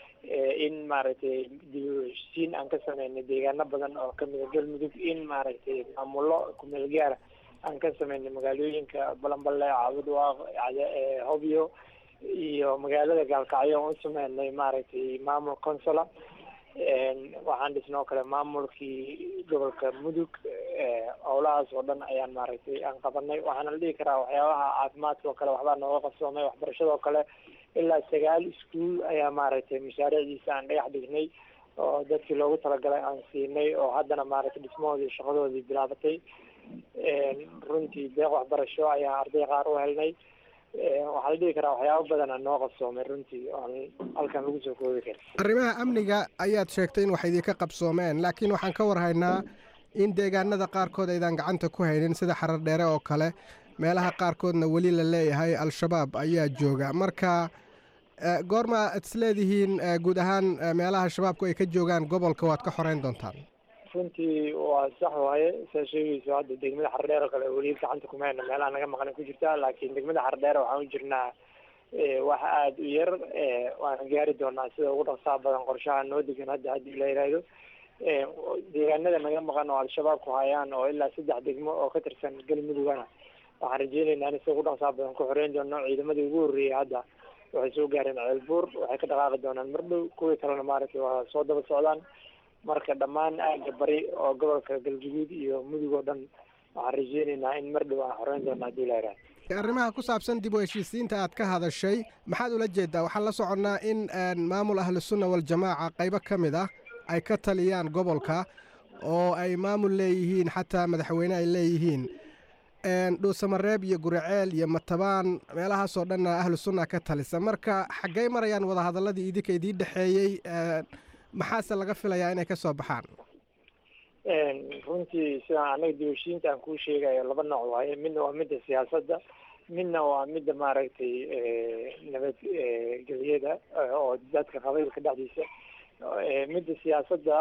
in maaragtay dib u heshiisiin aan ka sameynay deegaano badan oo kamida galmudug in maaragtay maamullo kumeel gaara aan ka sameynay magaalooyinka balanballe caabudwaaq hobyo iyo magaalada gaalkacyo aan u sameynay maaragtay maamul consula waxaan dhisnay oo kale maamulkii gobolka mudug howlahaas oo dhan ayaan maaragtay aan qabanay waxaana la dhihi karaa waxyaabaha caafimaadka oo kale waxbaa nooga qabsoomay waxbarashada oo kale ilaa sagaal iskuol ayaa maaragtay mashaariicdiisa aan dhagax dhignay oo dadkii loogu talagalay aan siinay oo haddana maaragtay dhismahoodii shaqadoodii bilaabatay runtii deeq waxbarasho ayaan arday qaar u helnay waxaa la dhihi karaa waxyaabo badana noo qabsoomay runtii oon halkan lagu soo koobi karin arrimaha amniga ayaad sheegtay in wax idinka qabsoomeen laakiin waxaan ka warhaynaa in deegaanada qaarkood aydaan gacanta ku haynin sida xarar dheere oo kale meelaha qaarkoodna weli la leeyahay al-shabaab ayaa jooga marka goorma ad isleedihiin guud ahaan meelaha shabaabku ay ka joogaan gobolka waad ka xoreyn doontaan runtii waa sax waaye saa sheegayso hadda degmada xardheer oo kale weli gacanta kuma hayno meelaha naga maqan ku jirta laakiin degmada xardheer waxaan u jirnaa wax aada u yar waana gaari doonaa sida ugu dhaqsaha badan qorshaha noo degan hadda haddii la yidhaahdo deegaanada naga maqan oo al-shabaabku hayaan oo ilaa saddex degmo oo ka tirsan galmudugana waxaan rajeynaynaa in sida ugu dhaqsaha badan ku xoreyn doono ciidamadii ugu horreeyay hadda waxay soo gaareen ceelbuur waxay ka dhaqaaqi doonaan mardhow kuwii kalena maaragtay waa soo daba socdaan marka dhammaan aaga bari oo gobolka galguduud iyo mudug oo dhan waxaan rajeynaynaa in mar dhow aan xoreyn doona haddii la yidhaha arrimaha ku saabsan dib u heshiisiinta aad ka hadashay maxaad ula jeedaa waxaan la soconnaa in maamul ahlusunna waljamaaca qaybo ka mid ah ay ka taliyaan gobolka oo ay maamul leeyihiin xataa madaxweyne ay leeyihiin dhuusamareeb iyo guriceel iyo matabaan meelahaasoo dhanna ahlu sunna ka talisa marka xaggey marayaan wadahadaladii idinka idiin dhexeeyey maxaase laga filayaa inay ka soo baxaan runtii sidaan anaga dibashiinta aan kuu sheegayo laba nooc waaye midna waa midda siyaasadda midna waa midda maaragtay nabadgelyada oo dadka qabiilka dhexdiisa midda siyaasadda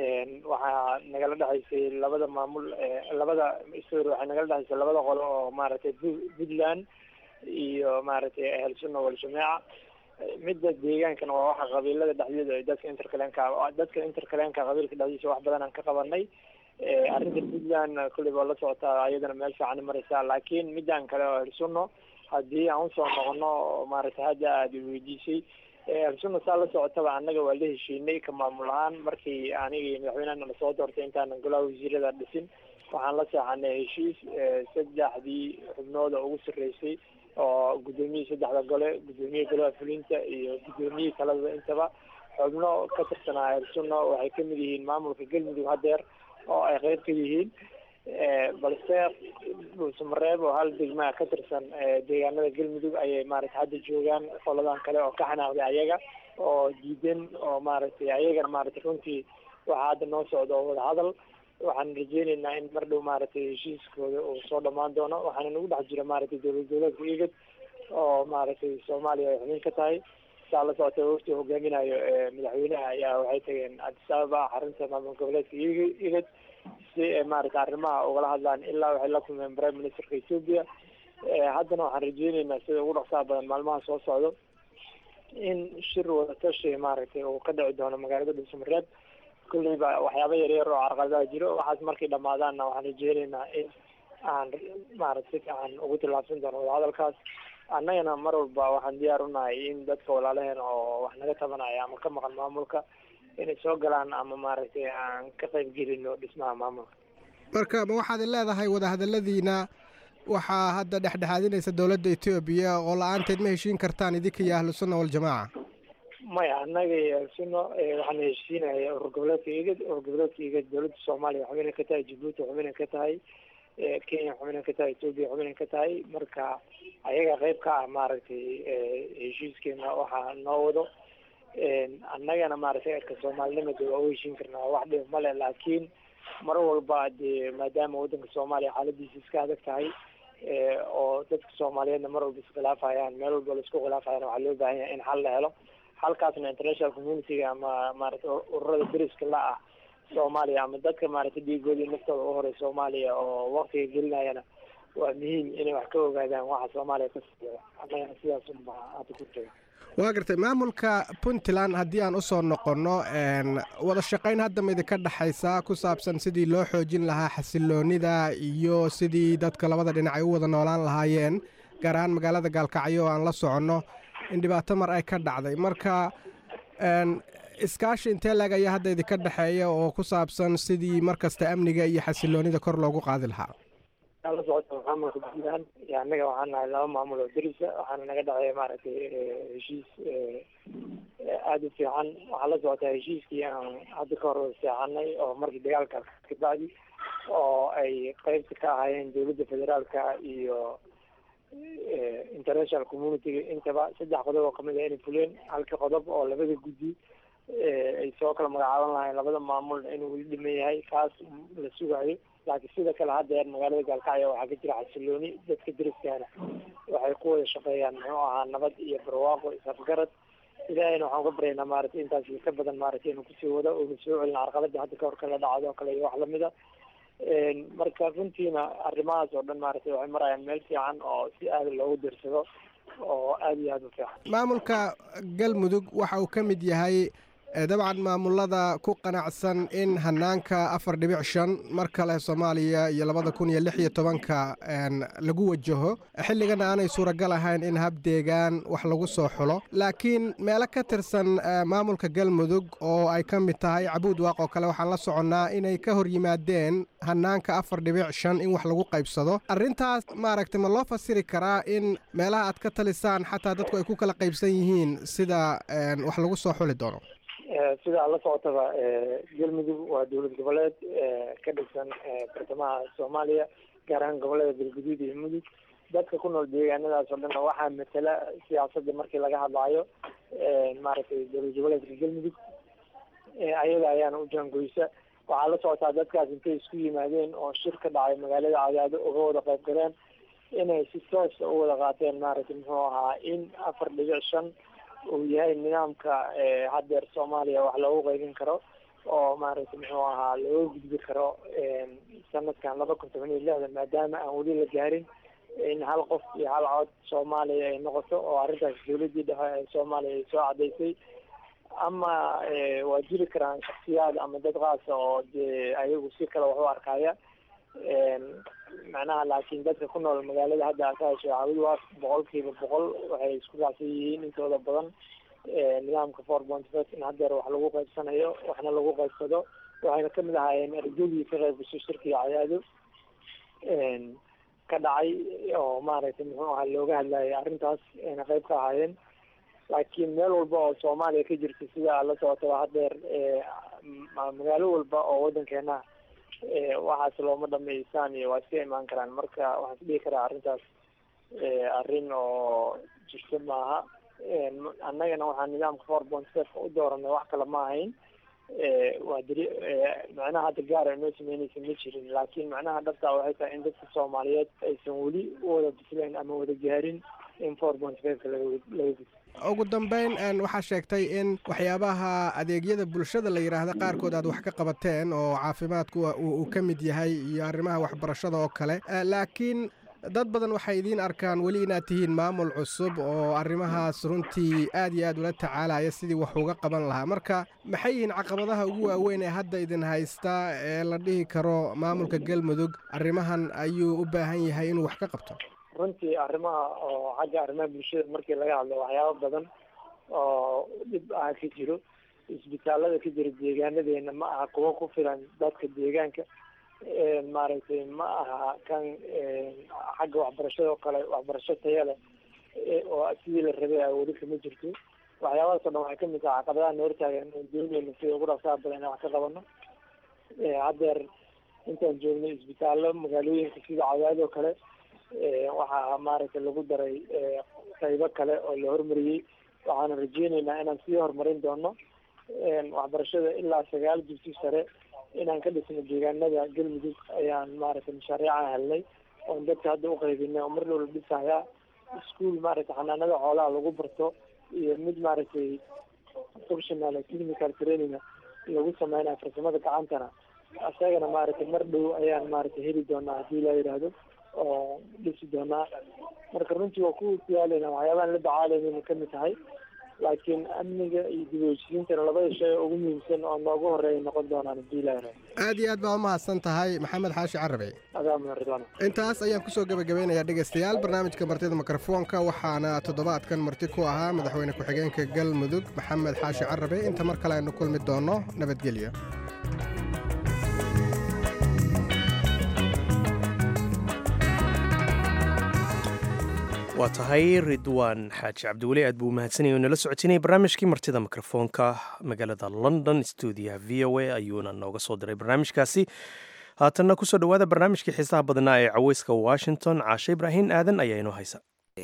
waxaa nagala dhexaysay labada maamul labada sorry waxay nagala dhexaysay labada qolo oo maaragtay puntland iyo maaragtay ahel sunna waljamaaca midda deegaankana waa waxa qabiilada dhexdeeda ay dadka interkalenka dadka interkalenka qabiilka dhexdiisa wax badan aan ka qabanay arrinta puntland kulli baa la socotaa ayadana meel fiican mareysaa laakiin midaan kale oo ahel sunno haddii aan usoo noqono maaragtay hadda aada weydiisay alsunna saa la socotaba annaga waa la heshiinay ka maamul ahaan markii aniga iyo madaxweynehana na soo doortay intaanan golaha wasiirada dhisin waxaan la seexanay heshiis saddexdii xubnooda ugu sarreysay oo guddoomiyihii saddexda gole guddoomiyaha golaha fulinta iyo guddoomiyihii talada intaba xubno ka tirsanaa alsunna waxay kamid yihiin maamulka galmudug hadeer oo ay qeyb ka yihiin balse dhuusamareeb oo hal degmaa ka tirsan deegaanada galmudug ayay maaragtay hadda joogaan qoladan kale oo ka xanaaqday ayaga oo diidan oo maaragtay ayagana maaragtay runtii waxaa hadda noo socda oo wadahadal waxaan rajeyneynaa in mar dhow maaragtay heshiiskooda uu soo dhamaan doono waxaana nagu dhex jira maaragtay dowlad goboleedka igad oo maaragtay soomaaliya ay xubin ka tahay saa la socota wafti hogaaminayo madaxweynaha ayaa waxay tageen addis ababa xarunta maamul goboleedka igad si ay maaragtay arrimaha ugala hadlaan ilaa waxay la kulmeen prime ministerka ethoopia haddana waxaan rajeyneynaa sida ugu dhaqsaha badan maalmaha soo socdo in shir wadatashi maaragtay uu ka dhici doono magaalada dhuusamareeb kulleyba waxyaaba yaryar oo carqaladaha jiro waxaas markay dhamaadaanna waxaan rajeyneynaa in aan maaragta si fiican ugu tillaabsan doono wadahadalkaas annagana mar walba waxaan diyaar unahay in dadka walaalaheen oo wax naga tabanaya ama ka maqan maamulka inay soo galaan ama maaragtay aan ka qayb gelino dhismaha maamulka marka ma waxaad leedahay wadahadaladiina waxaa hadda dhexdhexaadinaysa dowladda etoobiya oo la-aanteed ma heshiin kartaan idinka iyo ahlu sunna waljamaaca maya annaga iyo suno waxaana heshiinaya urur goboleedka igad urur goboleedka igad dowladda soomaaliya xubinay ka tahay jabuuti xubinay ka tahay kenya xubinay ka tahay etoobiya xubinay ka tahay marka ayaga qeyb ka ah maaragtay heshiiskeena waxaa noo wado annagana maaragtay erka soomaalinimada waa u heshiin karnaa wax dhib male laakiin mar walba dee maadaama waddanka soomaaliya xaaladiisa iska adag tahay oo dadka soomaaliyeedna mar walba iskhilaafayaan meel walba la isku khilaafayaan waxaa loo baahan yahay in xal la helo halkaasna international communityga ama maaragtay ururada deriska la ah soomaaliya ama dadka maaragtay dhiigoodii naftooda u horay soomaaliya oo waktiga gelinayana waa muhiim inay wax ka ogaadaan waxa soomaaliya ka socda annagana sidaas unba hadda ku taga waa gartay maamulka puntland haddii aan usoo noqonno wada shaqayn hadda ma idinka dhexaysa ku saabsan sidii loo xoojin lahaa xasiloonida iyo sidii dadka labada dhinac ay u wada noolaan lahaayeen gaar ahaan magaalada gaalkacyo oo aan la soconno in dhibaato mar ay ka dhacday marka iskaashi intee laeg ayaa hadda idinka dhexeeya oo ku saabsan sidii markasta amniga iyo xasiloonida kor loogu qaadi lahaa la socota maamulka puntland iyo annaga waxaan nahay laba maamul oo derisa waxaana naga dhexeeya maaragtay heshiis aada u fiican waxaa la socotaa heshiiskii aan hadda ka hor seexanay oo markii dagaalka kabacdi oo ay qeybta ka ahaayeen dowladda federaalka iyo international communityga intaba saddex qodob oo kamid ah inay fuleen halka qodob oo labada guddi ay soo kala magacaaban lahayn labada maamul inuu weli dhiman yahay kaas la sugayo laakiin sida kale haddeer magaalada gaalkacyo waxaa ka jira xasilooni dadka deriskaana waxay ku wada shaqeeyaan muxuu ahaa nabad iyo barwaaqo isafgarad ilaahayna waxaan ka baryaynaa maaragtay intaas ka badan maaragtay inuu kusii wado uuna soo celin carqalada hadda kahor kala dhacdo kale iyo wax lamida marka runtiina arrimahaas oo dhan maaragtay waxay marayaan meel fiican oo si aada loogu dirsado oo aada iyo aada u fiican maamulka galmudug waxa uu ka mid yahay dabcan maamulada ku qanacsan in hanaanka afar dhibic shan mar kale soomaaliya iyo labada kun iyo lix iyo tobanka lagu wajaho xilligana aanay suuragal ahayn in hab deegaan wax lagu soo xulo laakiin meelo ka tirsan maamulka galmudug oo ay ka mid tahay cabuud waaq oo kale waxaan la soconnaa inay ka hor yimaadeen hanaanka afar dhibic shan in wax lagu qaybsado arrintaas maaragtay ma loo fasiri karaa in meelaha aad ka talisaan xataa dadku ay ku kala qaybsan yihiin sida wax lagu soo xuli doono sida la socotaba galmudug waa dowlad goboleed ka dhisan bartamaha soomaaliya gaar ahaan gobolada galguduud iyo mudug dadka ku nool deegaanadaas oo dhan waxaa matala siyaasadda markii laga hadlaayo maaragtay dowlad goboleedka galmudug ayaga ayaana u jaangoysa waxaa la socotaa dadkaas intay isku yimaadeen oo shir ka dhacay magaalada cadaado uga wada qayb galeen inay si toosa u wada qaateen maaragtay muxuu ahaa in afar dhibic shan uu yahay nidaamka haddeer soomaaliya wax loogu qaybin karo oo maaragtay muxuu ahaa looga gudbi karo sanadkan laba kun toban iyo lixdan maadaama aan weli la gaarin in hal qof iyo hal cod soomaaliya ay noqoto oo arrintaas dawladdii dhexe ee soomaaliya ay soo cadaysay ama waa jiri karaan shaksiyaad ama dad qaasa oo dee ayagu si kale wax u arkaya macnaha laakiin dadka ku nool magaalada hadda akaasho cawid waa boqolkiiba boqol waxay isku raacsan yihiin intooda badan nidaamka four point five in haddeer wax lagu qaybsanayo waxna lagu qaybsado waxayna kamid ahaayeen ergadii ka qayb gasho shirkiga cayaado ka dhacay oo maaragtay muxuu ahaa looga hadlayay arrintaas ayna qayb ka ahaayeen laakiin meel walba oo soomaaliya ka jirta sida la socotaba haddeer magaalo walba oo waddankeena waxaas looma dhameysaan iyo waa iska imaan karaan marka waxaan is dhihi karaa arrintaas arrin oo jirta maaha annagana waxaan nidaamka four point five u dooranay wax kale ma ahayn waa diri macnaha hadda gaara inoo sameynaysa ma jirin laakiin macnaha dhabtaa waxay tahay in dadka soomaaliyeed aysan weli u wada bisleen ama wada gaarin in four point five laga laga gudbo ugu dambeyn waxaa sheegtay in waxyaabaha adeegyada bulshada la yidhaahda qaarkood aad wax ka qabateen oo caafimaadku uu ka mid yahay iyo arrimaha waxbarashada oo kale laakiin dad badan waxay idiin arkaan weli inaad tihiin maamul cusub oo arrimahaas runtii aad iyo aad ula tacaalaya sidii wax uga qaban lahaa marka maxay yihiin caqabadaha ugu waaweyn ee hadda idin haysta ee la dhihi karo maamulka galmudug arrimahan ayuu u baahan yahay inuu wax ka qabto runtii arrimaha oo xagga arrimaha bulshada markii laga hadlo waxyaabo badan oo dhib ah ka jiro isbitaalada ka jira deegaanadeena ma aha kuwa ku filan dadka deegaanka maaragtay ma aha kan xagga waxbarashada oo kale waxbarasho taya leh oo sidii la rabay a weli kama jirto waxyaabahaas o dhan waxay kamid tahay caqabadaha na hortaagan oo dooneyna sida ugu dhaqsaha badan inaan wax ka qabano haddeer intaan joognay isbitaallo magaalooyinka sida cadaad oo kale waxaa maaragtay lagu daray qaybo kale oo la hormariyey waxaana rajeyneynaa inaan sii horumarin doono waxbarashada ilaa sagaal dugsi sare inaan ka dhisno deegaanada galmudug ayaan maaragtay mashaariica helnay oon dadka hadda uqaybinay oo mar dhow la dhisayaa ischool maaragtay xanaanada xoolaha lagu barto iyo mid maaragtay professional technical training lagu sameynaya farsamada gacantana isagana maaragtay mar dhow ayaan maaragtay heli doonaa haddii la yidhaahdo oo dhisi doonaa marka runtii waa ku diyaaleyna waxyaabahan la dacaalayna kamid tahay laakiin amniga iyo dib u heshiisiintana labada shay ugu muhiimsan oo noogu horeeya noqon doonaan haddii la yidhaahdo aad iyo aad baa umahadsan tahay maxamed xaashi carabe adaa mudan ridwaan intaas ayaan kusoo gebagabeynayaa dhegaystayaal barnaamijka martida mikrofoonka waxaana toddobaadkan marti ku ahaa madaxweyne ku-xigeenka galmudug maxamed xaashi carabe inta mar kale aynu kulmi doono nabadgelyo waa tahay ridwaan xaaji cabdiweli aad buu umahadsanaya o nala socotinayay barnaamijkii martida mikrofoonka magaalada london stuudiyaha v o a ayuuna nooga soo diray barnaamijkaasi haatanna kusoo dhowaada barnaamijkii xiisaha badnaa ee caweyska washington caashe ibraahin aadan ayaa inoo haysa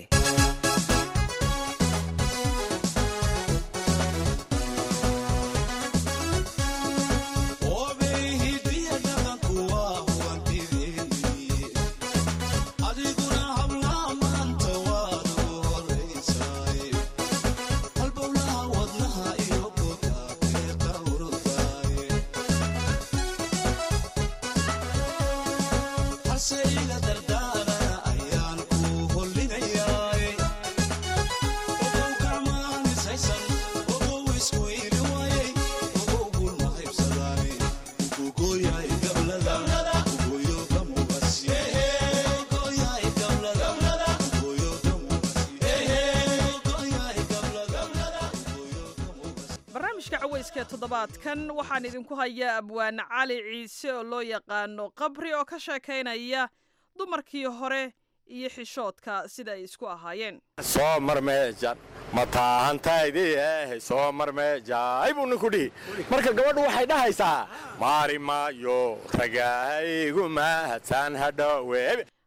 todobaadkan waxaan idinku hayaa abwaane cali ciise oo loo yaqaano qabri oo ka sheekaynaya dumarkii hore iyo xishoodka sida ay isku ahaayeen soo mar meejan ma taahantaydieh soo mar meejaay buu ninku dhihi marka gabadhu waxay dhahaysaa maari maayo ragahaygu mahadsan hadhowe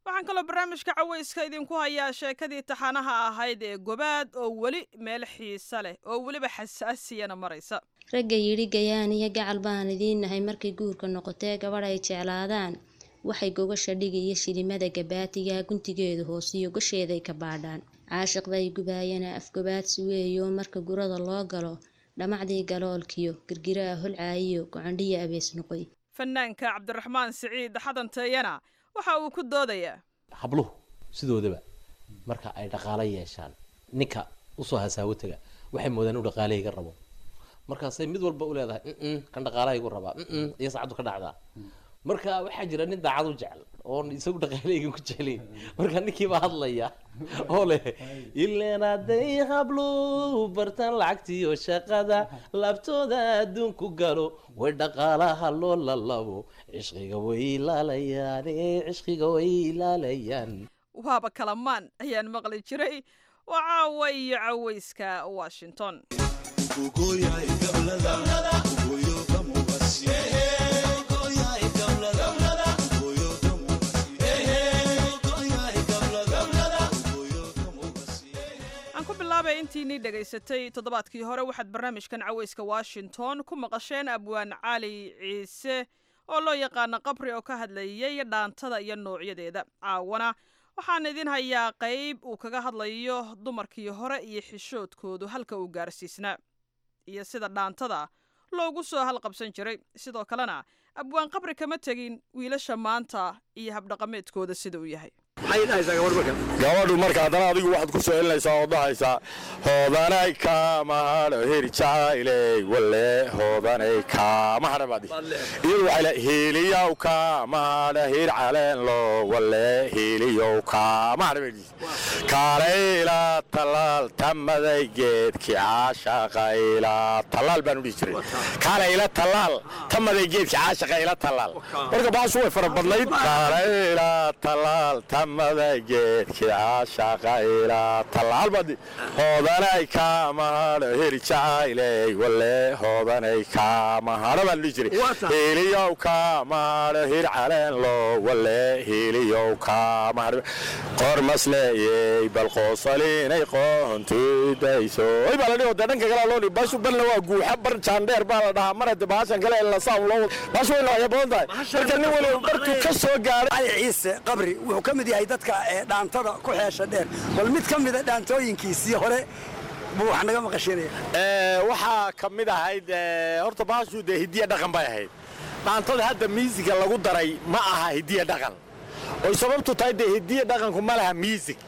waxaan kaloo barnaamijka cawayska idinku hayaa sheekadii taxanaha ahayd ee gobaad oo weli meel xiisa leh oo weliba xasaasiyana maraysa ragga yidhi gayaan iyo gacal baan idiin nahay markay guurka noqotee gabadh ay jeclaadaan waxay gogasha dhigi iyo shilimada gabaatiga guntigeedu hoosiyo gasheeday ka baadhaan caashiqday gubaayana afgobaadsi weeyo marka gurada loo galo dhamacdii galoolkiyo girgiraa holcaayiyo gocandhiya abees noqoy fanaanka cabdiraxmaan siciid xadanteeyana waxa uu ku doodayaa habluhu sidoodaba marka ay dhaqaalo yeeshaan ninka usoo hasaawo taga waxay moodaan inuu dhaqaalahayga rabo markaasay mid walba u leedahay "Mm-mm, kan dhaqaalahaygu rabaa "Mm-mm," iyo saacaddu ka dhacdaa marka waxaa jira nin daacad u jecel oon isagu dhaqaalahaygan ku jeclayn marka ninkiibaa hadlaya oo leh ileen hadday habluhu bartaan lacagtiyo shaqada laabtooda adduunku galo way dhaqaalaha loo lalabo cishqiga way ilaalayaan ee cishqiga way ilaalayaan waaba kalamaan ayaan maqli jiray waa caawa iyo cawayska washington aan ku bilaabay intiinii dhegaysatay toddobaadkii hore waxaad barnaamijkan cawayska washington ku maqasheen abwaan cali ciise oo loo yaqaano qabri oo ka hadlayay dhaantada iyo noocyadeeda caawana waxaan idin hayaa qayb uu kaga hadlayo dumarkii hore iyo xishoodkoodu halka uu gaarsiisnaa iyo sida dhaantada loogu soo halqabsan jiray sidoo kalena abwaan qabri kama tegin wiilasha maanta iyo habdhaqameedkooda sida uu yahay gabadhu marka haddana adigu waxaad ku soo celinaysaa oo dhahaysaa hoodanay kaamahadho heri jacayley walle hoodanay kaamahadha baad iyadu waxay le hiiliyow kaamahadha hir caleenlo walle hiiliyow kaamahadha bay dhihi kaalayla tallaal tamaday geedki caashaqa ila tallaal baanu dhihi jiray kaalayla tallaal tamaday geedki caashaqa ila tallaal marka baashu way fara badnayd kaalayla tallaal tamaday geedki caashaqa ila tallaal baad hoodanay kaamahadho heri jacayley walle hoodanay kaamahadho baan dhihi jiray hiiliyow kaamahadho hir caleenlo walle hiiliyow kaamahadho qormasleeyey bal qoosalinay qoontidayso oy baa la dhihi dee dhanka kale loo dhihi baashu balna waa guuxa bar jaandheer baa la dhahaa mar hadde baashan kale la saam loo wado baashu way noocya badan tahay marka nin waliba bartuu ka soo gaaray cali ciise qabri wuxuu ka mid yahay dadka ee dhaantada ku xeesha dheer bal mid ka mida dhaantooyinkiisii hore buu wax naga maqashinaya waxaa ka mid ahayd eh, horta baashu dee hidiya dhaqan bay ahayd dhaantada hadda miisiga lagu daray ma aha hidiya dhaqan oy sababtu tahay dee hidiya dhaqanku ma laha miisig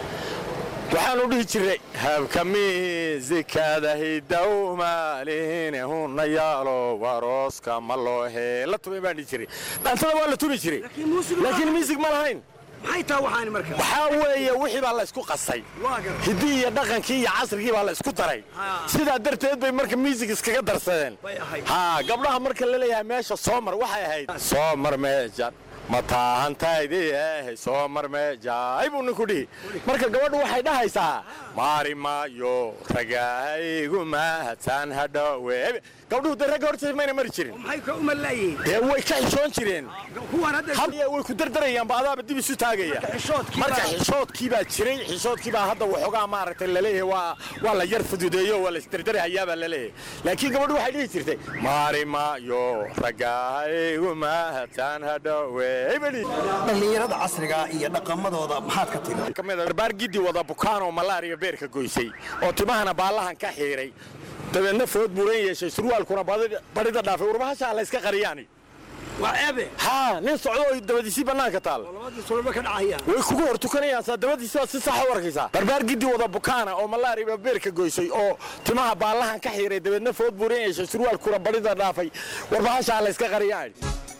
waxaanu dhihi jiray habka miisikada hidow maalihine huna yaalo warooska ma loo heela tumay baan dhihi jiray dhaantada waa la tumi jiray laakiin miisig ma lahayn maxay taa waxaani marka waxaa weeye wixii baa la isku qasay hiddii iyo dhaqankii iyo casrigii baa la isku daray sidaa darteed bay marka miisig iskaga darsadeen ha gabdhaha marka la leeyahay meesha soomar waxay ahayd soomar meejan ma taahantaydi eh soomar meejaay buu ninku dhihi marka gabadhu waxay dhahaysaa maari maayo ragahaygu mahadsan hadhowe gabdhuhu dee ragga hortiisa mayna mari jirin maxay ka uma laayihiin dee way ka xishoon jireen kuwan hadda Hal- way ku dardarayaanba adaaba dib isu taagaya marka xishoodkii baa jiray xishoodkii baa hadda waxoogaa maaragtay laleeyahay waa waa la yar fududeeyo waa la isdardarahayaa baa laleeyahay laakiin gabadhu waxay dhihi jirtay maari maayo ragahaygu mahadsan hadhowe dhallinyarada casriga iyo dhaqamadooda maxaad ka tiri kamid ah barbaar gidi wada bukaan oo malaariya beerka goysay oo timahana baallahan ka xiiray dabeedna food buuran yeeshay surwaalkuna badi- badhida dhaafay warbahashaa la iska qariyaani waa ceebe haa nin socdo oo dabadiisii bannaanka taal sulba ka dhacayaan way kugu hor tukanayaan saa dabadiisi baad si saxa u arkaysaa barbaar gidi wada bukaana oo malaariya beerka goysay oo timaha baallahan ka xiiray dabeedna food buuran yeeshay surwaalkuna badhida dhaafay warbahashaa la iska qariyaani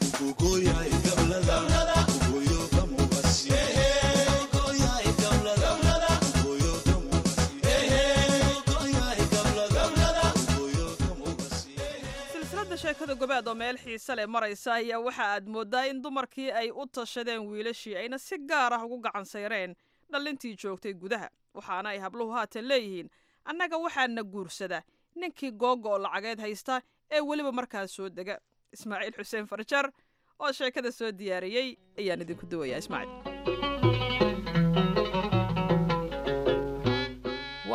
silsiladda sheekada gobaad oo meel xiise leh maraysa ayaa waxa aad mooddaa in dumarkii ay u tashadeen wiilashii ayna si gaar ah ugu gacan sayreen dhallintii joogtay gudaha waxaana ay habluhu haatan leeyihiin annaga waxaana guursada ninkii googa oo lacageed haysta ee weliba markaas soo dega ismaaciil xuseen farjar oo sheekada soo diyaariyey ayaan idinku duwayaa ismaaciil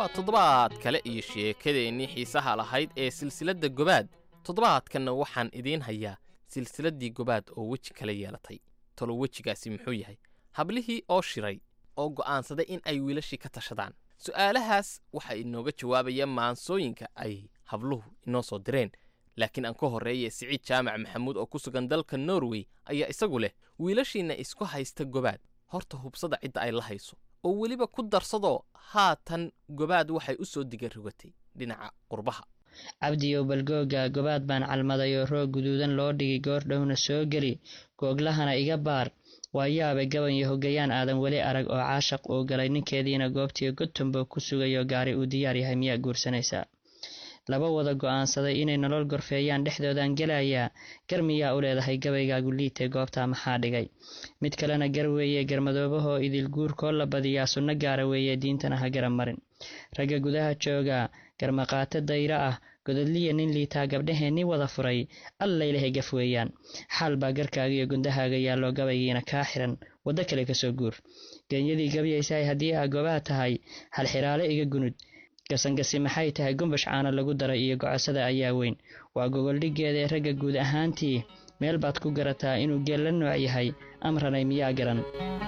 waa toddobaad kale iyo sheekadeennii xiisaha lahayd ee silsiladda gobaad toddobaadkanna waxaan idiin hayaa silsiladdii gobaad oo weji kala yeelatay talo wejigaasi muxuu yahay hablihii oo shiray oo go'aansaday in ay wiilashii ka tashadaan su'aalahaas waxaa inooga jawaabaya maansooyinka ay habluhu inoo soo direen laakiin aan ka horreeye siciid jaamac maxamuud oo ku sugan dalka norway ayaa isagu leh wiilashiinna isku haysta gobaad horta hubsada cidda ay la hayso oo weliba ku darsadoo haatan gobaad waxay u soo digarogatay dhinaca qurbaha cabdiyow balgooga gobaad baan calmaday oo roog guduudan loo dhigay goordhowna soo geli googlahana iga baar waa yaabe gaban iyo hogayaan aadan weli arag oo caashaq uu galay ninkeediina goobtii gotumbo ku sugayo gaari uu diyaar yahay miyaa guursanaysaa laba wada go'aansaday inay nolol gorfeeyaan dhexdoodaan gelayaa gar miyaa u leedahay gabaygaagu liitay goobtaa maxaa dhigay mid kalena gar weeye garmadoobahoo idil guurkoo la badiyaa sunno gaara weeye diintana ha gara marin ragga gudaha jooga garmaqaato dayro ah gododliya nin liitaa gabdhaheenni wada furay allaylahay gaf weeyaan xaal baa garkaaga iyo gundahaaga yaallo gabaygiina kaa xiran waddo kale kasoo guur geenyadii gabyaysaay haddii aa gobaad tahay halxiraale iga gunud gasangasi maxay tahay gumbash caana lagu daray iyo gocosada ayaa weyn waa gogoldhiggeeda ee ragga guud ahaantii meel baad ku garataa inuu geel la nooc yahay amranay miyaa garan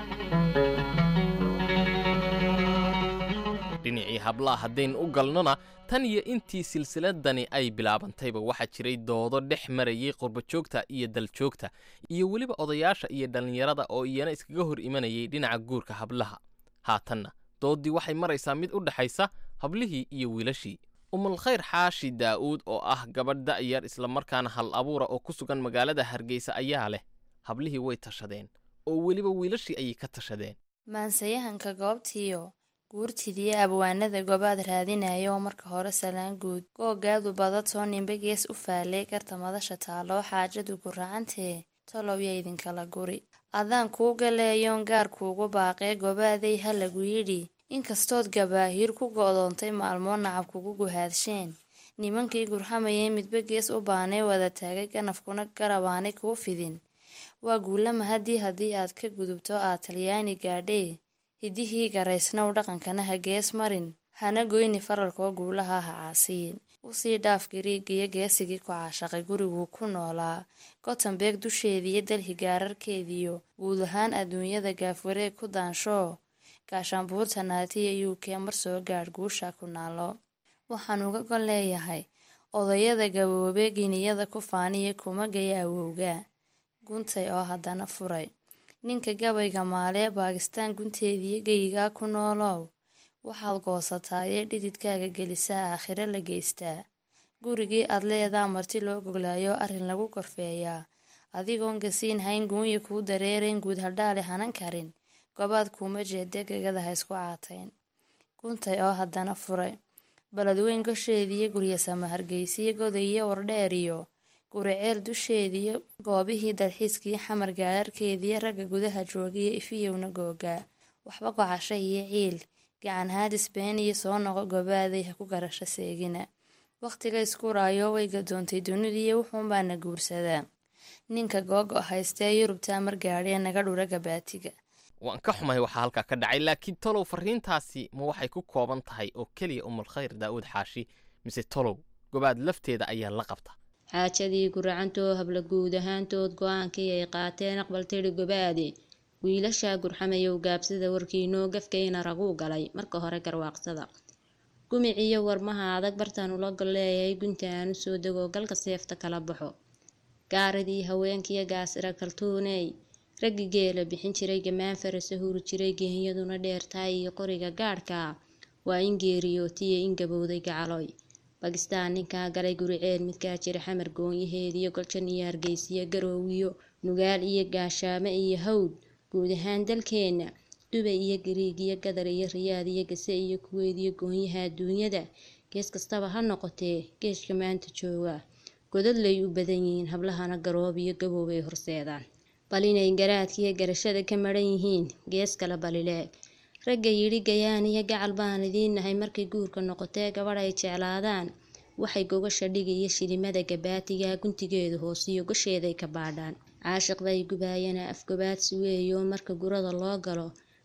dhinacii hablaha haddayn u galnona tan iyo intii silsiladani ay bilaabantayba waxaa jiray doodo dhex marayay qurbajoogta iyo daljoogta iyo weliba odayaasha iyo dhallinyarada oo iyana iskaga hor imanayay dhinaca guurka hablaha haatanna dooddii waxay maraysaa mid u dhexaysa hablihii iyo wiilashii umulkhayr xaashi daa'uud oo ah gabadh da'yar islamarkaana hal abuura oo ku sugan magaalada hargeysa ayaa leh hablihii way tashadeen oo weliba wiilashii ayay ka tashadeen maansayahanka goobtiiyo guurtidii abwaanada gobaad raadinaya oo marka hore salaan guud googaadu badatoo nimbe gees u faalay garta madasha taaloo xaajadu guracantee tolowya idinkala guri adaan kuu galeeyoon gaar kuugu baaqee gobaaday ha lagu yidhi inkastood gabaahiir ku go'doontay maalmoo nacab kugu guhaadsheen nimankii gurxamayay midba gees u baanay wada taagay ganafkuna garabaanay kuu fidin waa guulama haddii haddii aad ka gudubto aad talyaani gaadhee hidihii garaysnow dhaqankana ha gees marin hana goyni faralkoo guulaha ha caasiyin usii dhaaf gariigiyo geesigii ku caashaqay guriguu ku noolaa gotembeeg dusheediiyo dalhi gaararkeediyo guud ahaan adduunyada gaafwareeg ku daanshoo gaashaanbuurta naatiya u k mar soo gaadh guusha ku naalo waxaan uga gol leeyahay odayada gaboobe giniyada ku faaniya kuma gaya awowga guntay oo haddana furay ninka gabayga maalee baakistaan gunteediyo geyigaa ku noolow waxaad goosataayee dhididkaaga gelisaa aakhiro la geystaa gurigii aad leedaa marti loo goglaayo arrin lagu korfeeyaa adigoon gasiin hayn guunya kuu dareerayn guud hadhaale hanan karin gobaad kuuma jeeda gegada ha isku caatayn guntay oo haddana furay baladweyn gosheediyo guryasama hargeysiyo godayiyo wardheeriyo guriceel dusheediyo goobihii dalxiiskii xamar gaararkeediyo ragga gudaha joogiyo ifiyowna googaa waxba gocasho iyo ciil gacan haadis been iyo soo noqo gobaaday ha ku garasho seegina wakhtiga isku raayo way gadoontay dunidiiyo wuxuunbaana guursadaa ninka googo haystee yurubtaa mar gaadhee naga dhura gabaatiga waan ka xumahay waxaa halkaa ka dhacay laakiin tolow farriintaasi ma waxay ku kooban tahay oo keliya umulkhayr daa'uud xaashi mise tolow gobaad lafteeda ayaa la qabta xaajadii guracantoo habla guud ahaantood go-aankii ay qaateen aqbal tidhi gobaade wiilashaa gurxamayow gaabsada warkiinoo gafkayna raguu galay marka hore garwaaqsada gumiciyo warmaha adag bartaan ula gol leeyahay gunta aan u soo dego galka seefta kala baxo gaaridii haweenkiyo gaasira kaltuuney raggi geela bixin jiray gamaan farasa huri jiray geenyaduna dheertaay iyo qoriga gaadhka waa in geeriyootiyo in gabowday gacaloy bakistaan ninkaa galay guriceel midkaa jira xamar goonyaheediyo goljan iyo hargeysiyo garoowiyo nugaal iyo gaashaamo iyo hawd guud ahaan dalkeenna dubay iyo gariig iyo gadar iyo riyaad iyo gase iyo kuweyd iyo goonyaha adduunyada gees kastaba ha noqotee geeshka maanta jooga godadlay u badan yihiin hablahana garoob iyo gabow ay horseedaan bal inay garaadkiiyo garashada ka maran yihiin gees kale balileeg ragga yidhi gayaan iyo gacal baan idiin nahay markay guurka noqotee gabadh ay jeclaadaan waxay gogasha dhigi iyo shilimada gabaatiga guntigeedu hoosiyo gosheeday ka baadhaan caashiqday gubaayana afgobaadsi weeyo marka gurada loo galo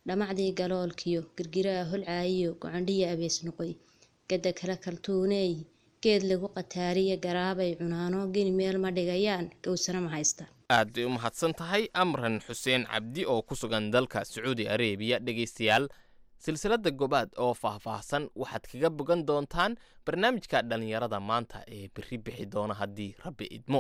dhamacdii galoolkiyo girgiraa holcaayiyo gocandhiya abees noqoy gadda kale kaltuuneey geed lagu qataariya garaabay cunaano geni meel ma dhigayaan gowsana ma haystaan aad bay u mahadsan tahay amran xuseen cabdi oo ku sugan dalka sacuudi areebiya dhegaystayaal silsiladda gobaad oo faahfaahsan waxaad kaga bogan doontaan barnaamijka dhallinyarada maanta ee berri bixi doona haddii rabbi idmo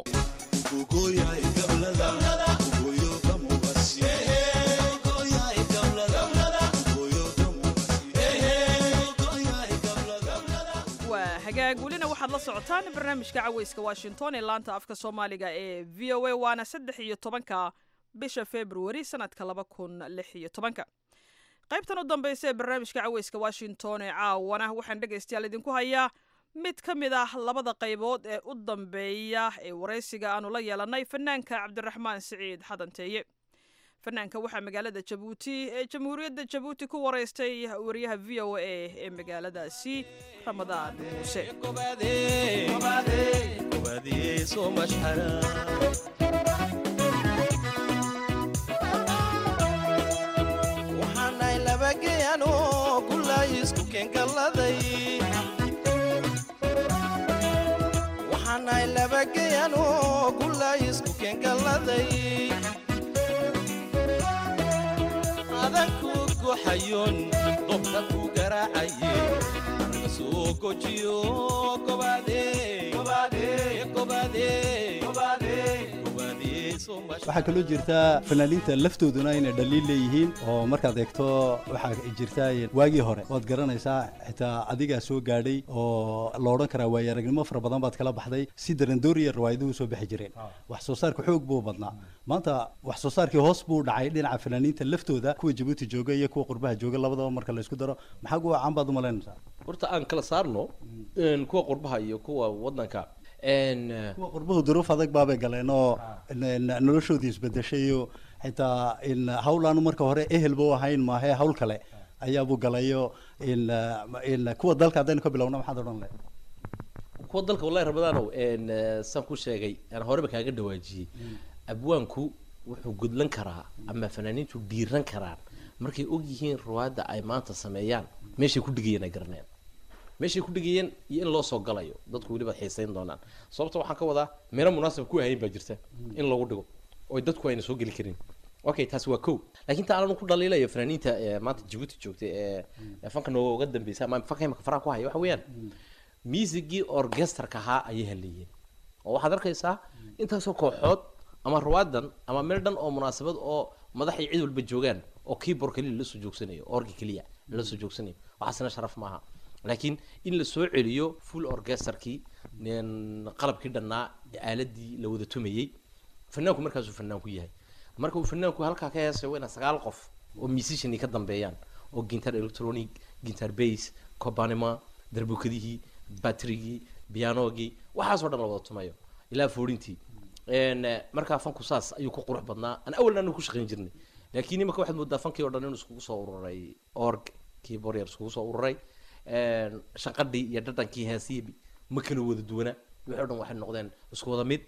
waa hagaag welina waxaad la socotaan barnaamijka caweyska washington ee laanta afka soomaaliga ee v o a waana saddex iyo tobanka bisha februari sanadka laba kun lix iyo tobanka qaybtan u dambeysa ee barnaamijka caweyska washington ee caawana waxaan dhegaystayaal idinku hayaa mid ka mid ah labada qaybood ee u dambeeya ee waraysiga aanu la yeelanay fanaanka cabdiraxmaan siciid xadanteeye fanaanka waxaa magaalada jabuuti ee jamhuuriyadda jabuuti ku waraystay wariyaha v o a ee magaaladaasi ramadaan muuse waxaanay labageyano gulay isku keengalladay waxaanay labageyano gulay isku keengalladay adanku goxayoon dobka ku garaacaye anaga soo gojiyo gobaade gobaade gobaade gobaade waxaa kaloo jirtaa fanaaniinta laftooduna inay dhaliil leeyihiin oo markaad eegto waxaa jirtaa waagii hore waad garanaysaa xitaa adigaa soo gaadhay oo la odhan karaa waayo aragnimo fara badan baad kala baxday si darandooriya riwaayaduhu soo bixi jireen wax soo saarka xoog buu badnaa maanta wax soo saarkii hoos buu dhacay dhinaca fanaaniinta laftooda kuwa jabuuti jooga iyo kuwa qurbaha jooga labadaba marka la isku daro maxaa kuwa caan baad umalaynaysaa horta aan kala saarno kuwa qurbaha iyo kuwa wadanka kuwa qurbuhu duruuf adag baabay galeen oo noloshoodii isbedeshay oo xitaa in hawlaanu marka hore ehelba u ahayn maahe hawl kale ayaabuu galayo in in kuwa dalka haddaynu ka bilowna maxaad odhan lahayd kuwa dalka wallahi ramadaanow saan ku sheegay aan horeba kaaga dhawaajiyey abwaanku wuxuu gudlan karaa ama fanaaniintu dhiiran karaan markay og yihiin ruwaadda ay maanta sameeyaan meeshay ku dhigayeen ay garaneen meeshay ku dhigayeen iyo in loo soo galayo dadku weliba xiisayn doonaan sababta waxaan ka wadaa meelo munaasab ku ahayn baa jirta in lagu dhigo oo dadku ayna soo geli karin okay taasi waa kow laakiin ta aanan ku dhaliilayo fanaaniinta maanta jabuuti joogtay ee fanka nooga dambeysa ama fanka imaka faraha ku haya waxa weeyaan miisigii orkesterka ahaa ayay haleeyeen oo waxaad arkaysaa intaasoo kooxood ama ruwaadan ama meel dhan oo munaasabad oo madaxay cid walba joogaan oo keyboard keliya lasoo joogsanayo orgi keliya lasoo joogsanayo waxaasina sharaf maaha laakiin in la soo celiyo full orchesterkii qalabkii dhannaa aaladii la wada tumayey fanaanku markaasuu fanaan ku yahay marka uu fanaanku halkaa ka heesay waa ina sagaal qof oo musician ka dambeeyaan oo gintar electronic gintar bass cobanima darbukadihii batrigii pianogii waxaasoo dhan la wada tumayo ilaa foorintii markaa fanku saas ayuu ku qurux badnaa aan awalna anu ku shaqayn jirnay laakiin imaka waxaad moodaa fankii oo dhan inuu iskugu soo ururay org keyboard yar iskugu soo ururay shaqadhii iyo dhadhankii heesihii ma kala wada duwana wixii o dhan waxay noqdeen isku wada mid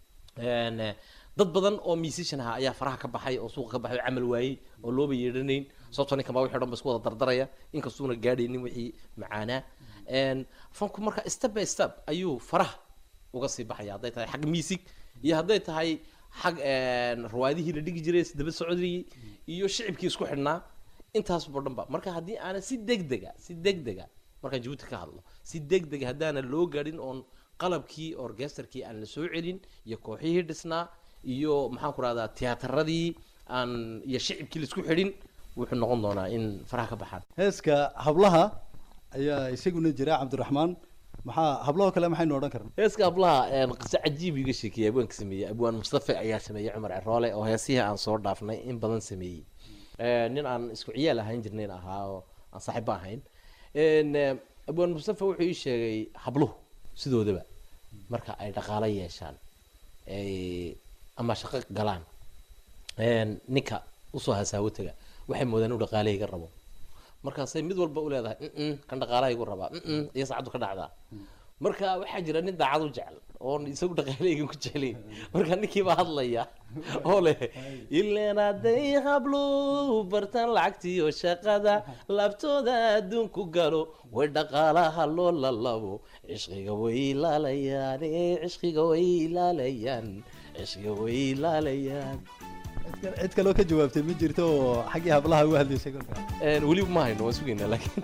dad badan oo musician aha ayaa faraha ka baxay oo suuqa ka baxay oo camal waayey oo looba yeedhanayn sababtoo ninkan baa wixii o dhan ba isku wada dardaraya inkastuuna gaadhaynin wixii macaanaa fanku marka step by step ayuu faraha uga sii baxaya hadday tahay xag music iyo hadday tahay xag ruwaadihii la dhigi jiray daba socodayey iyo shicibkii isku xidhnaa intaasbo dhan ba marka haddii aanan si degdega si degdega markaan jabuuti ka hadlo si degdega haddaana loo gaadhin oon qalabkii orkesterkii aan la soo celin iyo kooxihii dhisnaa iyo maxaan ku rahdaa tiyaatarradii aan iyo shicibkii laisku xidhin wuxuu noqon doonaa in faraha ka baxaan heeska hablaha ayaa isaguna jira cabdiraxmaan maxaa hablaho kale maxaynu odhan karna heeska hablaha qiso cajiib iga sheekeeyay abwaanka sameeyey abwaan mustafa ayaa sameeyey cumar ceroole oo heesihii aan soo dhaafnay in badan sameeyey nin aan isku ciyaal ahayn jirnayn ahaa oo aan saaxiibba ahayn abwaan mustafa wuxuu ii sheegay habluhu sidoodaba marka ay dhaqaalo yeeshaan ama shaqo galaan ninka usoo hasaawo taga waxay moodaan inuu dhaqaalahayga rabo markaasay mid walba u leedahay kan dhaqaalaha igu rabaa iyo saacaddu ka dhacdaa marka waxaa jira nin daacad u jecel oon isagu dhaqaaleygan ku jeclayn marka ninkii baa hadlaya oo leh ileen hadday hablo bartaan lacagtiyo shaqada laabtooda adduunku galo way dhaqaalaha loo lalabo cishqiga way ilaalayaan ee cishqiga way ilaalayaan cishqiga way ilaalayaan cid kaloo ka jawaabtay ma jirto oo xaggii hablaha uga hadlaysay kolka Een, weli ma hayno waan sugaynaa laakiin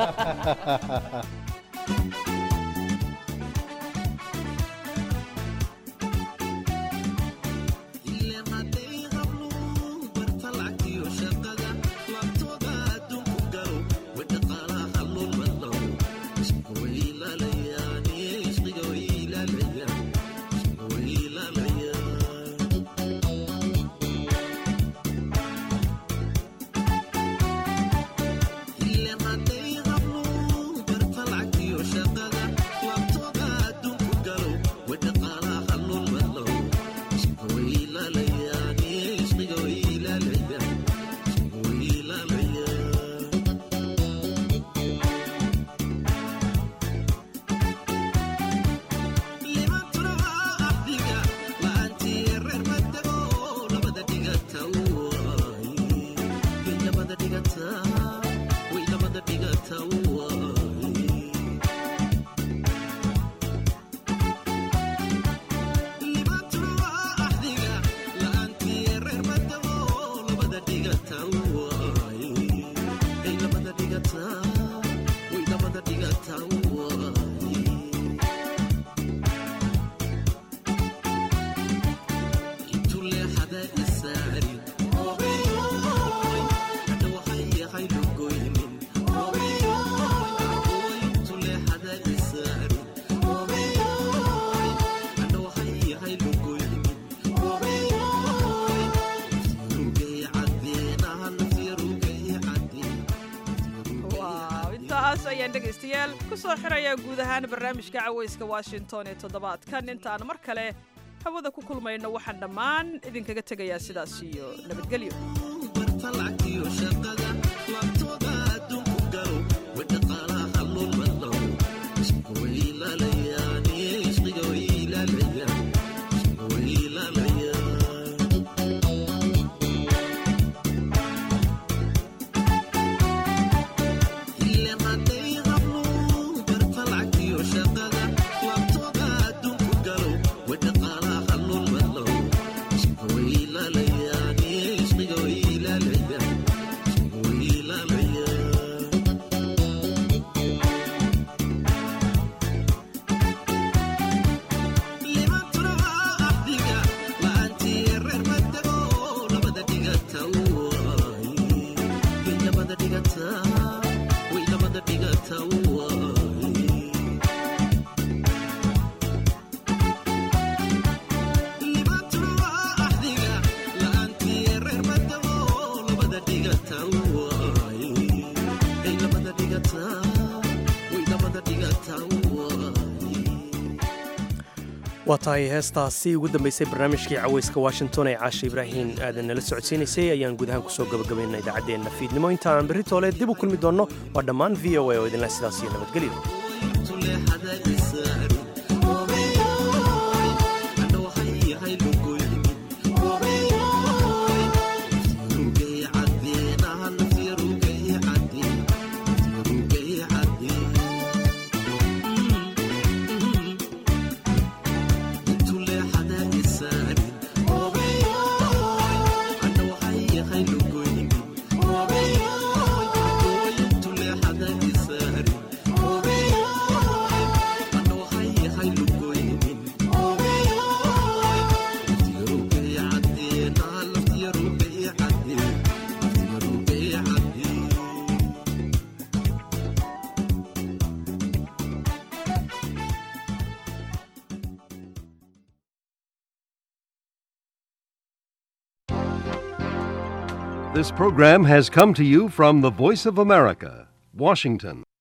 waaw intaas ayaan dhegaystayaal ku soo xirayaa guud ahaan barnaamijka cawayska washington ee toddobaadkan intaan mar kale hawada ku kulmayno waxaan dhammaan idinkaga tegayaa sidaas iyo nabadgelyo waa tahay heestaasi ugu dambaysay barnaamijkii cawayska washington ee caasha ibraahin aadan nala socodsiinaysay ayaan guud ahaan kusoo gabagabaynaa idaacaddeenna fiidnimo inta aan berri toole dib u kulmi doonno waa dhammaan v o a oo idinla sidaas iyo nabadgelyo This program has come to you from the Voice of America, Washington.